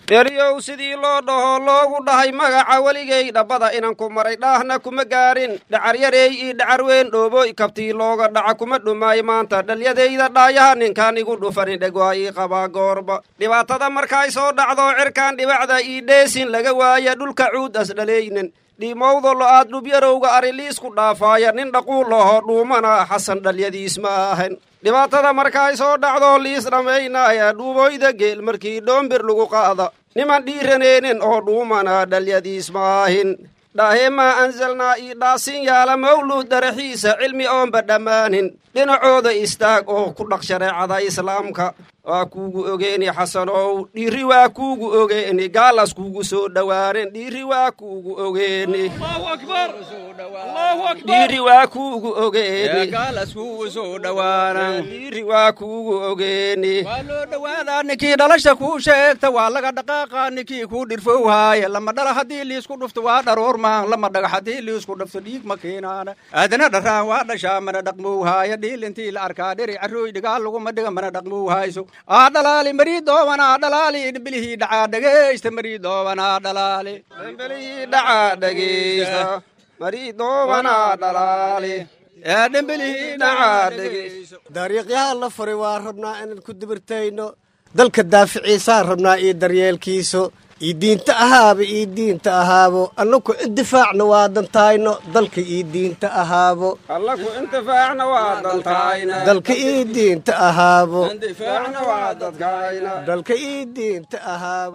dheriyow sidii loo dhaho loogu dhahay magaca weligay dhabbada inan ku maray dhaahna kuma gaarin dhacaryareey ii dhacar weyn dhooboy kabtii looga dhaca kuma dhumaayo maanta dhalyadayda dhaayaha ninkaan igu dhufani dheg waa ii qabaa goorba dhibaatada markay soo dhacdo cirkaan dhibacda ii dheesin laga waaya dhulka cuud as dhalaynin dhiimowda lo-aad dhubyarowga ariliisku dhaafaaya nin dhaquul laho dhuumana xasan dhalyadiis ma ahan dhibaatada markay soo dhacdo liis dhammaynaya dhuuboyda geel markii dhoombir lagu qaada niman dhiiraneenin oo dhuumana dhalyadiis ma ahin dhaaheemaa ansalnaa ii dhaasin yaala mawluud daraxiisa cilmi oonba dhammaanin dhinacooda istaag oo ku dhaq shareecada islaamka waa kuugu ogeeni xasanow dhiiri waa kuugu ogeeni gaalas kuugu soo dhowaanen dhiiri waa kuugu ogeeni dhiiri waa kuugu ogeeni gaalas kuugu soo dhowaanan dhiiri waa kuugu ogeeni waa loo dhowaadaa ninkii dhalasha kuu sheegta waa laga dhaqaaqa ninkii kuu dhirfowhaaya lama dhala haddii liisku dhufto waa dharoormaan lama dhagax haddii liisku dhufto dhiig ma keenaana aadana dharaan waa dhashaa mana dhaqmowhaaya dhiil intii la arkaa dheri carooy dhigaal laguma dhiga mana dhaqmowhayso aa dhalaali marii doobanaa dhalaali dhimbilihii dhacaa dhegeysta marii doobanaa dhalaali dhimbilihii dhacaa dhegeysta marii doobanaa dhalaali ee dhimbilihii dhacaa dhegeysta dariiqyaha la furay waa rabnaa inaan ku dibirtayno dalka daaficiisaan rabnaa iyo daryeelkiiso io diinta ahaaba io diinta ahaabo annaku indifaacna waa dantayno dalka io diinta ahaabo allaku intifaacna waa dantayna dalka io diinta ahaabo intifaacna waa dadkayna dalka io diinta ahaabo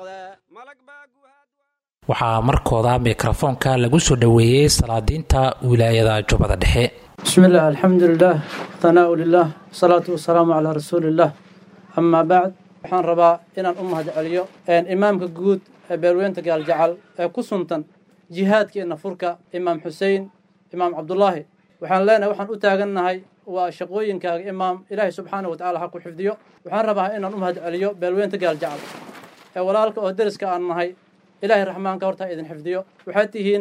waxaa markooda mikrofoonka lagu soo dhoweeyey salaadiinta wilaayada jubbada dhexe بسم الله الحمد لله ثناء لله والصلاة والسلام على رسول الله أما بعد waxaan rabaa inaan u mahadceliyo imaamka guud ee beerweynta gaaljacal ee ku suntan jihaadka iyo nafurka imaam xusein imaam cabdulaahi waxaan leenahay waxaan u taagannahay waa shaqooyinkaaga imaam ilaahay subxaana watacala ha ku xifdiyo waxaan rabaa inaan u mahadceliyo beerweynta gaaljacal ee walaalka oo deriska aan nahay ilaahay raxmaanka horta idin xifdiyo waxaad tihiin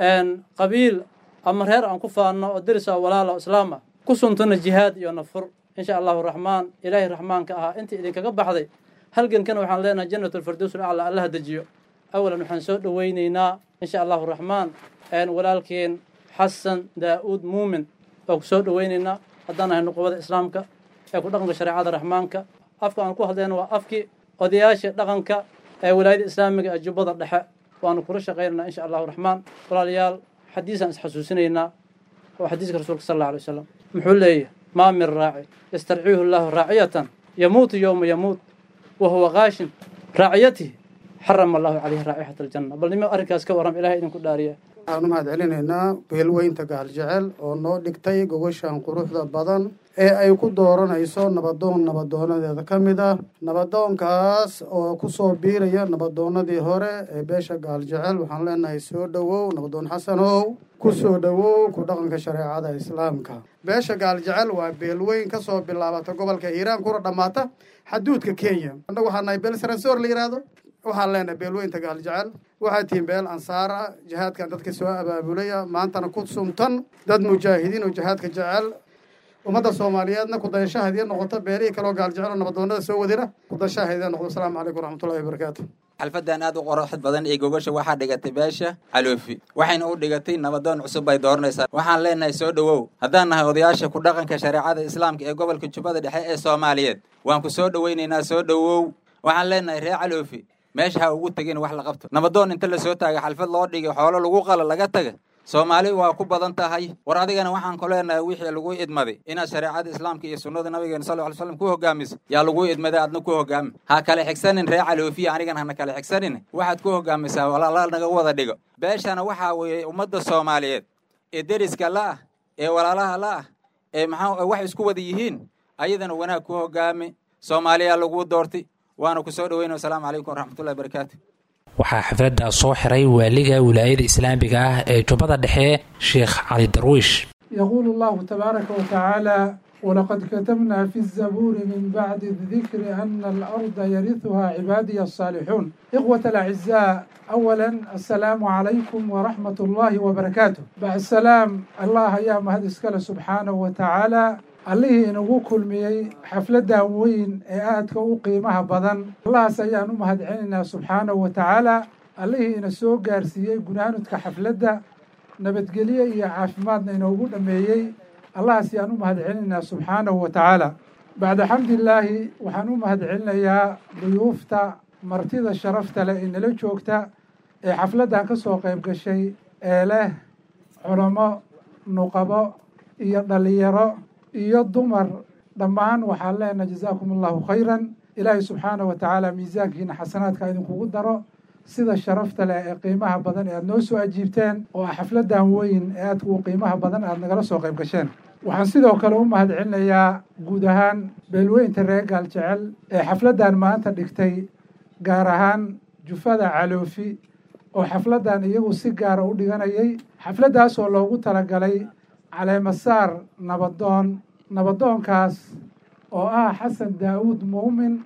qabiil ama reer aan ku faanno oo deris oo walaala oo islaama ku suntana jihaad iyo nafur insha allahu raxmaan ilaahay raxmaanka ahaa intii idinkaga baxday halgankana waxaan leenahay jannatulfirdows alacla allaha dejiyo awalan waxaan soo dhoweyneynaa insha allahu raxmaan walaalkeen xasan daa'uud muumin oo ku soo dhoweyneynaa haddaan nahay nuqubada islaamka ee ku dhaqanka shareecada raxmaanka afka aan ku hadlayna waa afkii odayaasha dhaqanka ee walaayada islaamiga ee jubbada dhexe waanu kula shaqaynaynaa insha allahu raxmaan walaalayaal xadiisaan isxasuusinaynaa oo xadiiska rasuulka sal alla alay wasalam muxuu leeyahy maa min raaci yastarciihu llaahu raaciyatan yamuutu yowma yamuut wa huwa kaashin raaciyatihi xarama allahu caleyhi raa'ixata aljanna bal nimo arrinkaas ka warram ilahay idinku dhaariya waxaan u mahad celinaynaa beelweynta gaaljecel oo noo dhigtay gogoshan quruxda badan ee ay ku dooranayso nabadoon nabadoonadeeda ka mid ah nabadoonkaas oo ku soo biiraya nabadoonadii hore ee beesha gaaljecel waxaan leenahay soo dhowow nabadoon xasanow ku soo dhowow ku dhaqanka shareecada islaamka beesha gaaljecel waa beelweyn ka soo bilaabata gobolka hiiraan kuna dhammaata xaduudka kenya annagu waxaa nahay beel saransoor la yidhaahdo waxaan leenahay beelweynta gaaljecel waxaa tihiin beel ansaar ah jihaadkan dadka soo abaabulaya maantana ku sumtan dad mujaahidiin oo jihaadka jecel ummadda soomaaliyeedna kudayashahaydii noqoto beelihii kaloo gaaljecel oo nabadoonada soo wadina kudayashahaydii noqdo asalaamu calaykum waraxmatullahi wabarakaatu xalfadan aad u qoraxd badan iyo gogasha waxaa dhigatay beesha caloofi waxayna u dhigatay nabadoon cusub bay dooranaysaa waxaan leenahay soo dhowow haddaan nahay odayaasha ku dhaqanka shareecada islaamka ee gobolka jubbada dhexe ee soomaaliyeed waan ku soo dhoweynaynaa soo dhowow waxaan leenahay reer caloofi meesha ha ugu tegin wax la qabto nabadoon inta la soo taaga xalfad loo dhigay xoolo lagu qala laga taga soomaali waa ku badan tahay war adigana waxaan ku leenahay wixii lagu idmaday inaad shareecada islaamka iyo sunnada nabigeena sal ly slam ku hogaamiso yaa lagu idmaday aadna ku hogaami ha kale xigsanin ree caloofiya anigana hana kale xigsanin waxaad ku hogaamisaa walaala naga wada dhigo beeshana waxaa weeye ummadda soomaaliyeed ee deriska la'ah ee walaalaha la'ah ee maxaa wax isku wada yihiin ayadana wanaag ku hogaami soomaaliyaa lagu doortay waana ku soo dhoweyna wasalaamu calaykum waraxmatullahi barakaatu waxaa xafladda soo xiray waaliga wilaayada islaamiga ah ee jubbada dhexe sheekh cali darwiish يقول الله تبارك وتعالى ولقد كتبنا في الزبور من بعد الذكر أن الأرض يرثها عبادي الصالحون إخوة الأعزاء أولا السلام عليكم ورحمة الله وبركاته بعد السلام الله يا مهد سبحانه وتعالى allihii inagu kulmiyey xafladdan weyn ee aadka u qiimaha badan allahaas ayaan u mahadcelinaynaa subxaanahu wa tacaala allihii ina soo gaarsiiyey gunaanudka xafladda nabadgelye iyo caafimaadna inoogu dhammeeyey allahaas ayaan u mahadcelinaynaa subxaanahu wa tacaala bacda xamdillaahi waxaan u mahadcelinayaa duyuufta martida sharafta leh ee nala joogta ee xafladdan ka soo qayb gashay ee leh culamo nuqabo iyo dhallinyaro iyo dumar dhammaan waxaan leenahay jazaakum allahu khayran ilaahay subxaanah wa tacaala miisaankiina xasanaadka idinkugu daro sida sharafta leh ee qiimaha badan ee aad noo soo ajiibteen oo ah xafladdan weyn ee aadka u qiimaha badan aad nagala soo qayb gasheen waxaan sidoo kale u mahadcelinayaa guud ahaan beelweynta reer gaal jecel ee xafladdan maanta dhigtay gaar ahaan jufada caloofi oo xafladdan iyagu si gaara u dhiganayay xafladdaasoo loogu talagalay caleemasaar nabadoon nabadoonkaas oo ah xasan daa'uud muumin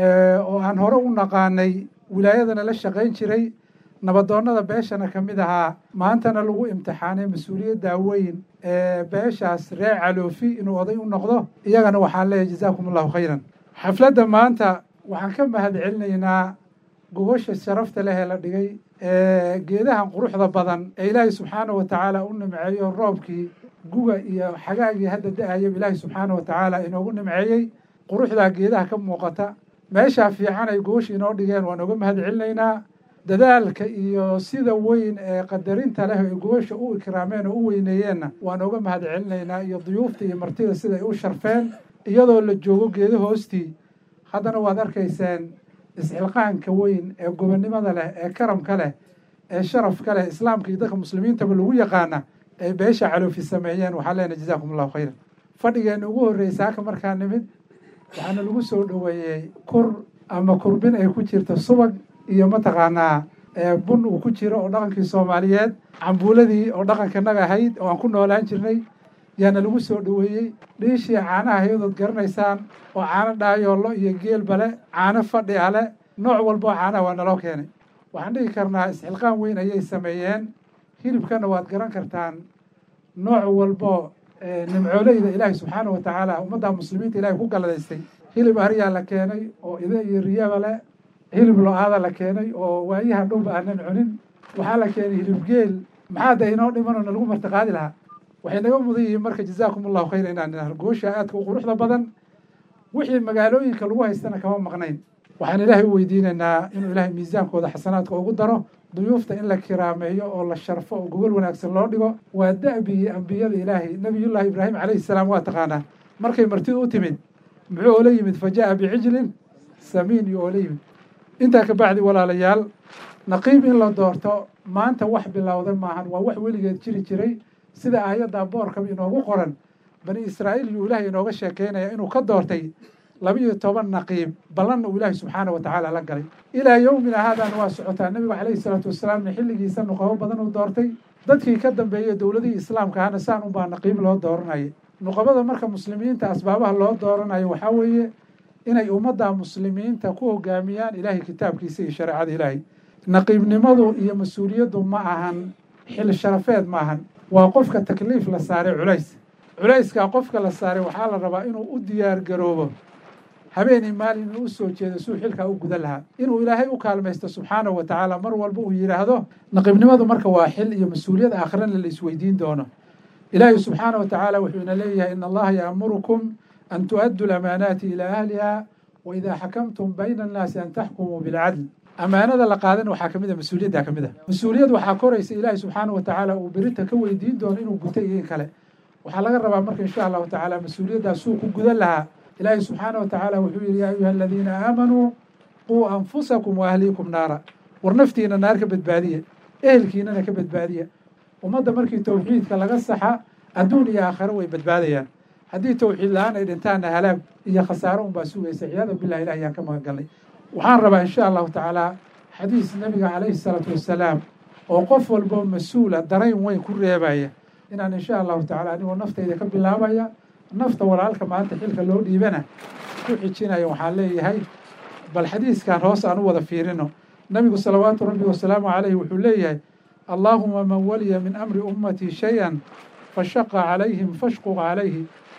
oo aan hore u naqaanay wilaayadana la shaqayn jiray nabadoonnada beeshana ka mid ahaa maantana lagu imtixaanay mas-uuliyadda weyn ee beeshaas reer caloofi inuu oday u noqdo iyagana waxaan leeyahay jazaakum allahu khayran xafladda maanta waxaan ka mahadcelinaynaa gogosha sharafta leh ee la dhigay ee geedahan quruxda badan ee ilaahay subxaana wa tacaala u nimceeyo roobkii guga iyo xagaagii hadda da-ayaba ilaahay subxaana wa tacaala inoogu nimceeyey quruxdaa geedaha ka muuqata meeshaa fiican ay gogosha inoo dhigeen waan oga mahadcelinaynaa dadaalka iyo sida weyn ee qadarinta leh ay gogosha u ikraameen oo u weyneeyeenna waan oga mahadcelinaynaa iyo duyuufta iyo martida siday u sharfeen iyadoo la joogo geedo hoostii haddana waad arkayseen isxilqaanka weyn ee gobonnimada leh ee karamka leh ee sharafka leh islaamka iyo dadka muslimiintaba lagu yaqaana ay beesha caloofi sameeyeen waxaan leenahay jazaakum allahu khayran fadhigeenna ugu horreysa haka markaa nimid waxaana lagu soo dhoweeyey kur ama kurbin ay ku jirto subag iyo mataqaanaa bun uu ku jiro oo dhaqankii soomaaliyeed cambuuladii oo dhaqankanaga ahayd oo aan ku noolaan jirnay yaana lagu soo dhoweeyey dhiishii caanaha hayadood garanaysaan oo caano dhaayoollo iyo geelbale caano fadhi ale nooc walboo caanaha waa naloo keenay waxaan dhihi karnaa isxilqaan weyn ayay sameeyeen hilibkana waad garan kartaan nooc walbo nimcooleyda ilaahay subxaana wa tacaala ummadda muslimiinta ilahay ku galladaystay hilib ariyaa la keenay oo ide iyo riyaba le hilib lo-aada la keenay oo waayaha dhowba aanan cunin waxaa la keenay hilib geel maxaa da inoo dhimanoo nalagu martiqaadi lahaa waxay naga mudan yihiin marka jazaakum allahu khayra inaan idhahno goosha aadka u quruxda badan wixii magaalooyinka lagu haystana kama maqnayn waxaan ilaahay u weydiinaynaa inuu ilaahay miisaankooda xasanaadka ugu daro duyuufta in la kiraameeyo oo la sharfo oo gogol wanaagsan loo dhigo waa da'bigii ambiyada ilaahay nebiyullaahi ibraahim calayhi salaam waa taqaanaa markay martidu u timid muxuu oola yimid fa ja'a bicijlin samiin iyo oola yimid intaa ka bacdi walaalayaal naqiib in la doorto maanta wax bilowda maahan waa wax weligeed jiri jiray sida aayadda boorkaba inoogu qoran bani israa'iil yuu ilaahay inooga sheekeynaya inuu ka doortay laba-iyo toban naqiib ballanna uu ilaahay subxaana wa tacaala la galay ilaa yowmina haadaan waa socotaa nebigu calayhi salaatu wasalaamna xilligiisa nuqabo badan uu doortay dadkii ka dambeeyey dowladihii islaamka ahna saan unbaa naqiib loo dooranayay nuqabada marka muslimiinta asbaabaha loo dooranayo waxaa weeye inay ummadda muslimiinta ku hogaamiyaan ilaahay kitaabkiisa iyo shareecada ilaahay naqiibnimadu iyo mas-uuliyaddu ma ahan xil sharafeed ma ahan waa qofka takliif la saaray culays culayskaa qofka la saaray waxaa la rabaa inuu u diyaar garoobo habeenii maalin inuu u soo jeedo suu xilkaa u gudan lahaa inuu ilaahay u kaalmaysto subxaanahu wa tacaala mar walba uu yidhaahdo naqiibnimadu marka waa xil iyo mas-uuliyad aakhirana la isweydiin doono ilaahay subxaana wa tacaala wuxuu ina leeyahay in allaha ya'murukum an tu'addu lamaanaati ilaa ahliha wa idaa xakamtum bayna annaasi an taxkumuu bilcadl ammaanada la qaadan waxaa ka mid a mas-uuliyaddaa ka mid a mas-uuliyad waxaa koraysa ilaahay subxaana wa tacaala uu berita ka weydiin doono inuu guto iyo in kale waxaa laga rabaa marka insha allahu tacaala mas-uuliyaddaas suu ku gudan lahaa ilaahay subxaana wa tacaala wuxuu yidhi yaa ayuha aladiina aamanuu quu anfusakum wa ahliikum naara war naftiina naar ka badbaadiya ehelkiinana ka badbaadiya ummadda markii towxiidka laga saxa adduun iyo aakhiro way badbaadayaan haddii towxiid la-aan ay dhintaanna halaag iyo khasaaro unbaa sugaysa ciyaada bilah ilah ayaan ka magan galnay waxaan rabaa insha allahu tacaala xadiis nabiga calayhi salaatu wassalaam oo qof walboo mas-uula darayn weyn ku reebaya inaan insha allahu tacala anigoo naftayda ka bilaabaya nafta walaalka maanta xilka loo dhiibana ku xijinaya waxaan leeyahay bal xadiiskan hoos aan u wada fiirino nabigu salawaatu rabbi wasalaamu calayhi wuxuu leeyahay allaahuma man waliya min amri ummatii shay-an fashaqa calayhim fashquq calayhi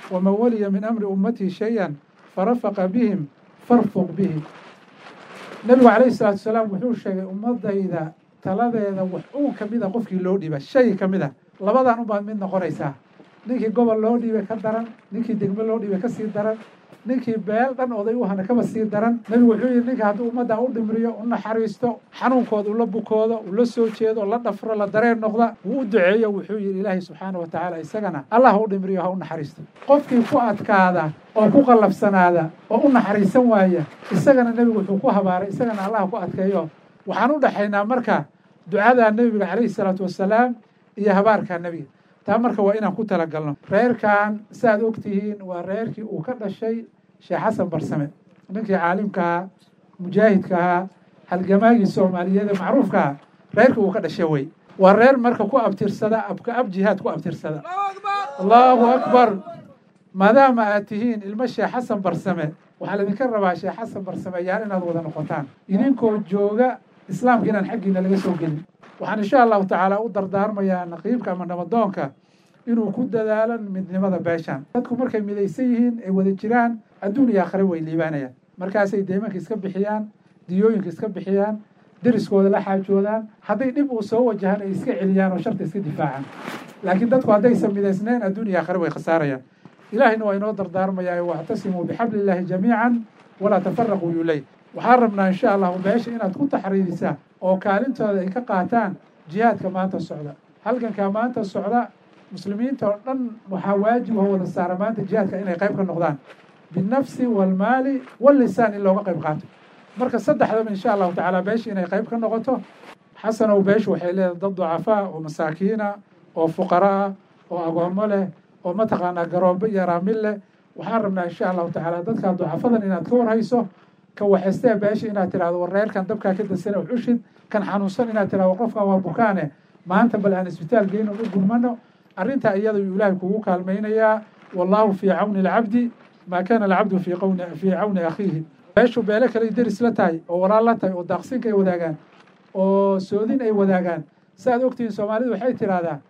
waman waliya min amri ummatihi shay-an farafaqa bihim farfuq bihi nebigu calayhi salaatu wasalaam wuxuu sheegay ummadayda taladeeda wax uu ka mid a qofkii loo dhiiba shay ka mid a labadan unbaad mid noqonaysaa ninkii gobol loo dhiibay ka daran ninkii degmo loo dhiibay ka sii daran ninkii beel dhan oday u hana kaba sii daran nebigu wuxuu yidhi ninka hadduu ummadda u dhimriyo u naxariisto xanuunkooda ula bukoodo ula soo jeedo la dhafro la dareen noqda wuu u duceeyo wuxuu yidhi ilaahay subxaana wa tacaala isagana allah ha u dhimriyo ha u naxariisto qofkii ku adkaada oo ku qallafsanaada oo u naxariisan waaya isagana nebigu wuxuu ku habaaray isagana allah ku adkeeyo waxaan u dhexaynaa marka ducada nebiga calayhi salaatu wasalaam iyo habaarka nebiga taa marka waa inaan ku talagalno reerkan saaad ogtihiin waa reerkii uu ka dhashay sheekh xasan barsame ninkii caalimka ahaa mujaahidka ahaa halgamaagii soomaaliyeed ee macruufka ahaa reerkii uu ka dhashay wey waa reer marka ku abtirsada abka ab jihaad ku abtirsada allahu akbar maadaama aad tihiin ilmo sheekh xasan barsame waxaa laydinka rabaa sheekh xasan barsame yaal inaad wada noqotaan idinkoo jooga islaamka inaan xaggiina laga soo gelin waxaan insha allahu tacaala u dardaarmayaa naqiibka ama nabadoonka inuu ku dadaalo midnimada beeshan dadku markay midaysan yihiin ay wada jiraan adduun iyo aakhire way liibaanayaan markaasay deymanka iska bixiyaan diyooyinka iska bixiyaan deriskooda la xaajoodaan hadday dhib uu soo wajahaan ay iska celiyaan oo sharta iska difaacaan laakiin dadku haddaysan midaysnayn adduun iyo aakhire way khasaarayaan ilaahayna waa inoo dardaarmayaa wactasimuu bixabli illaahi jamiican walaa tafaraquu yuley waxaan rabnaa insha allahu beesha inaad ku taxriirisaa oo kaalintooda ay ka qaataan jihaadka maanta socda halgankaa maanta socda muslimiinta oo dhan waxaa waajib oo wada saara maanta jihaadka inay qayb ka noqdaan binafsi walmaali wallisaan in looga qayb qaato marka saddexdaba insha allahu tacaala beesha inay qayb ka noqoto xasanow beeshu waxay leedahay dad ducafaa oo masaakiina oo fuqara ah oo agoomo leh oo mataqaanaa garoobo iyo raamil leh waxaan rabnaa insha allahu tacaala dadkaa ducafadan inaad ka warhayso ka waxaystee beesha inaad tirahdo war reerkan dabkaa ka dansana ushid kan xanuunsan inaad tirahdo qofkan waa bukaane maanta bal aan isbitaal geyno u gurmano arrintaa iyada yuu ilaahay kugu kaalmaynayaa wallaahu fii cawni alcabdi maa kaana alcabdu fii qawni fii cawni akhiihi beeshu beele kale deris la tahay oo walaal la tahay oo daaqsinka ay wadaagaan oo soodin ay wadaagaan saaad ogtihiin soomaalidu waxay tidhahdaa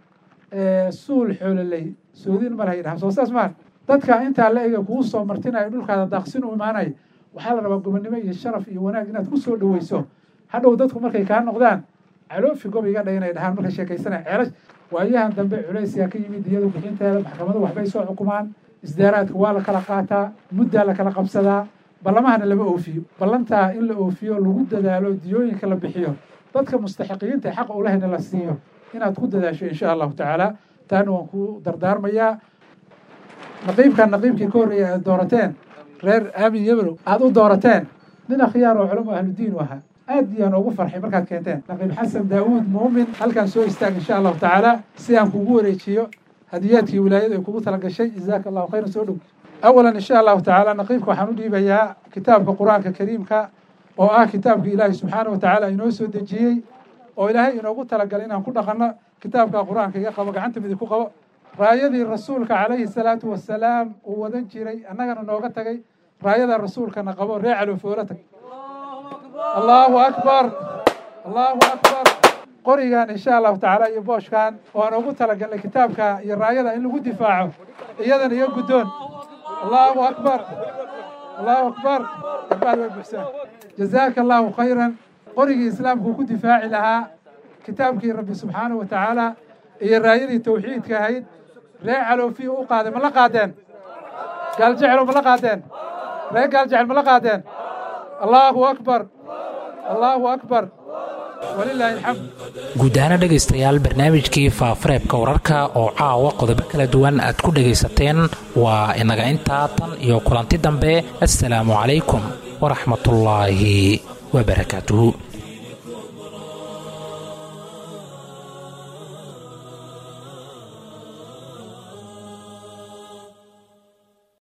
suul xoololey soodin mar hay dhahan soo saas maa dadka intaa la ega kugu soo martinaya dhulkaada daaqsin u imaanaya waxaa la rabaa gobonnimo iyo sharaf iyo wanaag inaad ku soo dhoweyso hadhow dadku markay kaa noqdaan caloofi gob iga dhay inay dhahaan markay sheekaysanaya ceelash waayahan dambe culaysyaa ka yimid iyadu bixinteeda maxkamadu waxbay soo xukumaan isdaaraadka waa la kala qaataa muddaa la kala qabsadaa ballamahana lama oofiyo ballantaa in la oofiyo lagu dadaalo diyooyinka la bixiyo dadka mustaxiqiyiinta xaqa ulahayna la siiyo inaad ku dadaasho insha allahu tacaala taana waan ku dardaarmayaa naqiibkan naqiibkii ka horreeya aad doorateen reer aamin yebrow aada u doorateen nin akhyaar oo culamo ahludiin u ahaa aad iyaan ugu farxay markaad keenteen naqiib xasan daawuud muumin halkaan soo istaag insha allahu tacaala si aan kugu wareejiyo hadiyaadkii wilaayadu ay kugu tala gashay jazaaka allahu khayran soo dhow awalan insha allahu tacaala naqiibka waxaan u dhiibayaa kitaabka qur-aanka kariimka oo ah kitaabka ilaahay subxaana wa tacaala inoo soo dejiyey oo ilaahay inoogu talagalay inaan ku dhaqanno kitaabka qur-aanka iga qabo gacanta midig ku qabo raayadii rasuulka calayhi salaatu wasalaam uu wadan jiray annagana nooga tagay raayada rasuulkana qabo ree calofoola tag allahu akbar allahu akbar qorigan insha allahu tacaala iyo booshkan oo aan ugu talagalnay kitaabka iyo raayada in lagu difaaco iyadana iyo guddoon allahu akbar allahu akbar darbaad way buxsaan jazaaka allahu khayran qorigii islaamku ku difaaci lahaa kitaabkii rabbi subxaanahu wa tacaala iyo raayadii tawxiidka ahayd ree caloofiya u qaaday ma la qaadeen gaaljecelo ma la qaadeen ree gaaljecel ma la qaadeen allahu akbar allahu akbar walilaahi alxamd guud ahaana dhegaystayaal barnaamijkii faafareebka wararka oo caawa qodobo kala duwan aad ku dhegaysateen waa inaga intaa tan iyo kulanti dambe assalaamu calaykum waraxmatullaahi wabarakaatuhu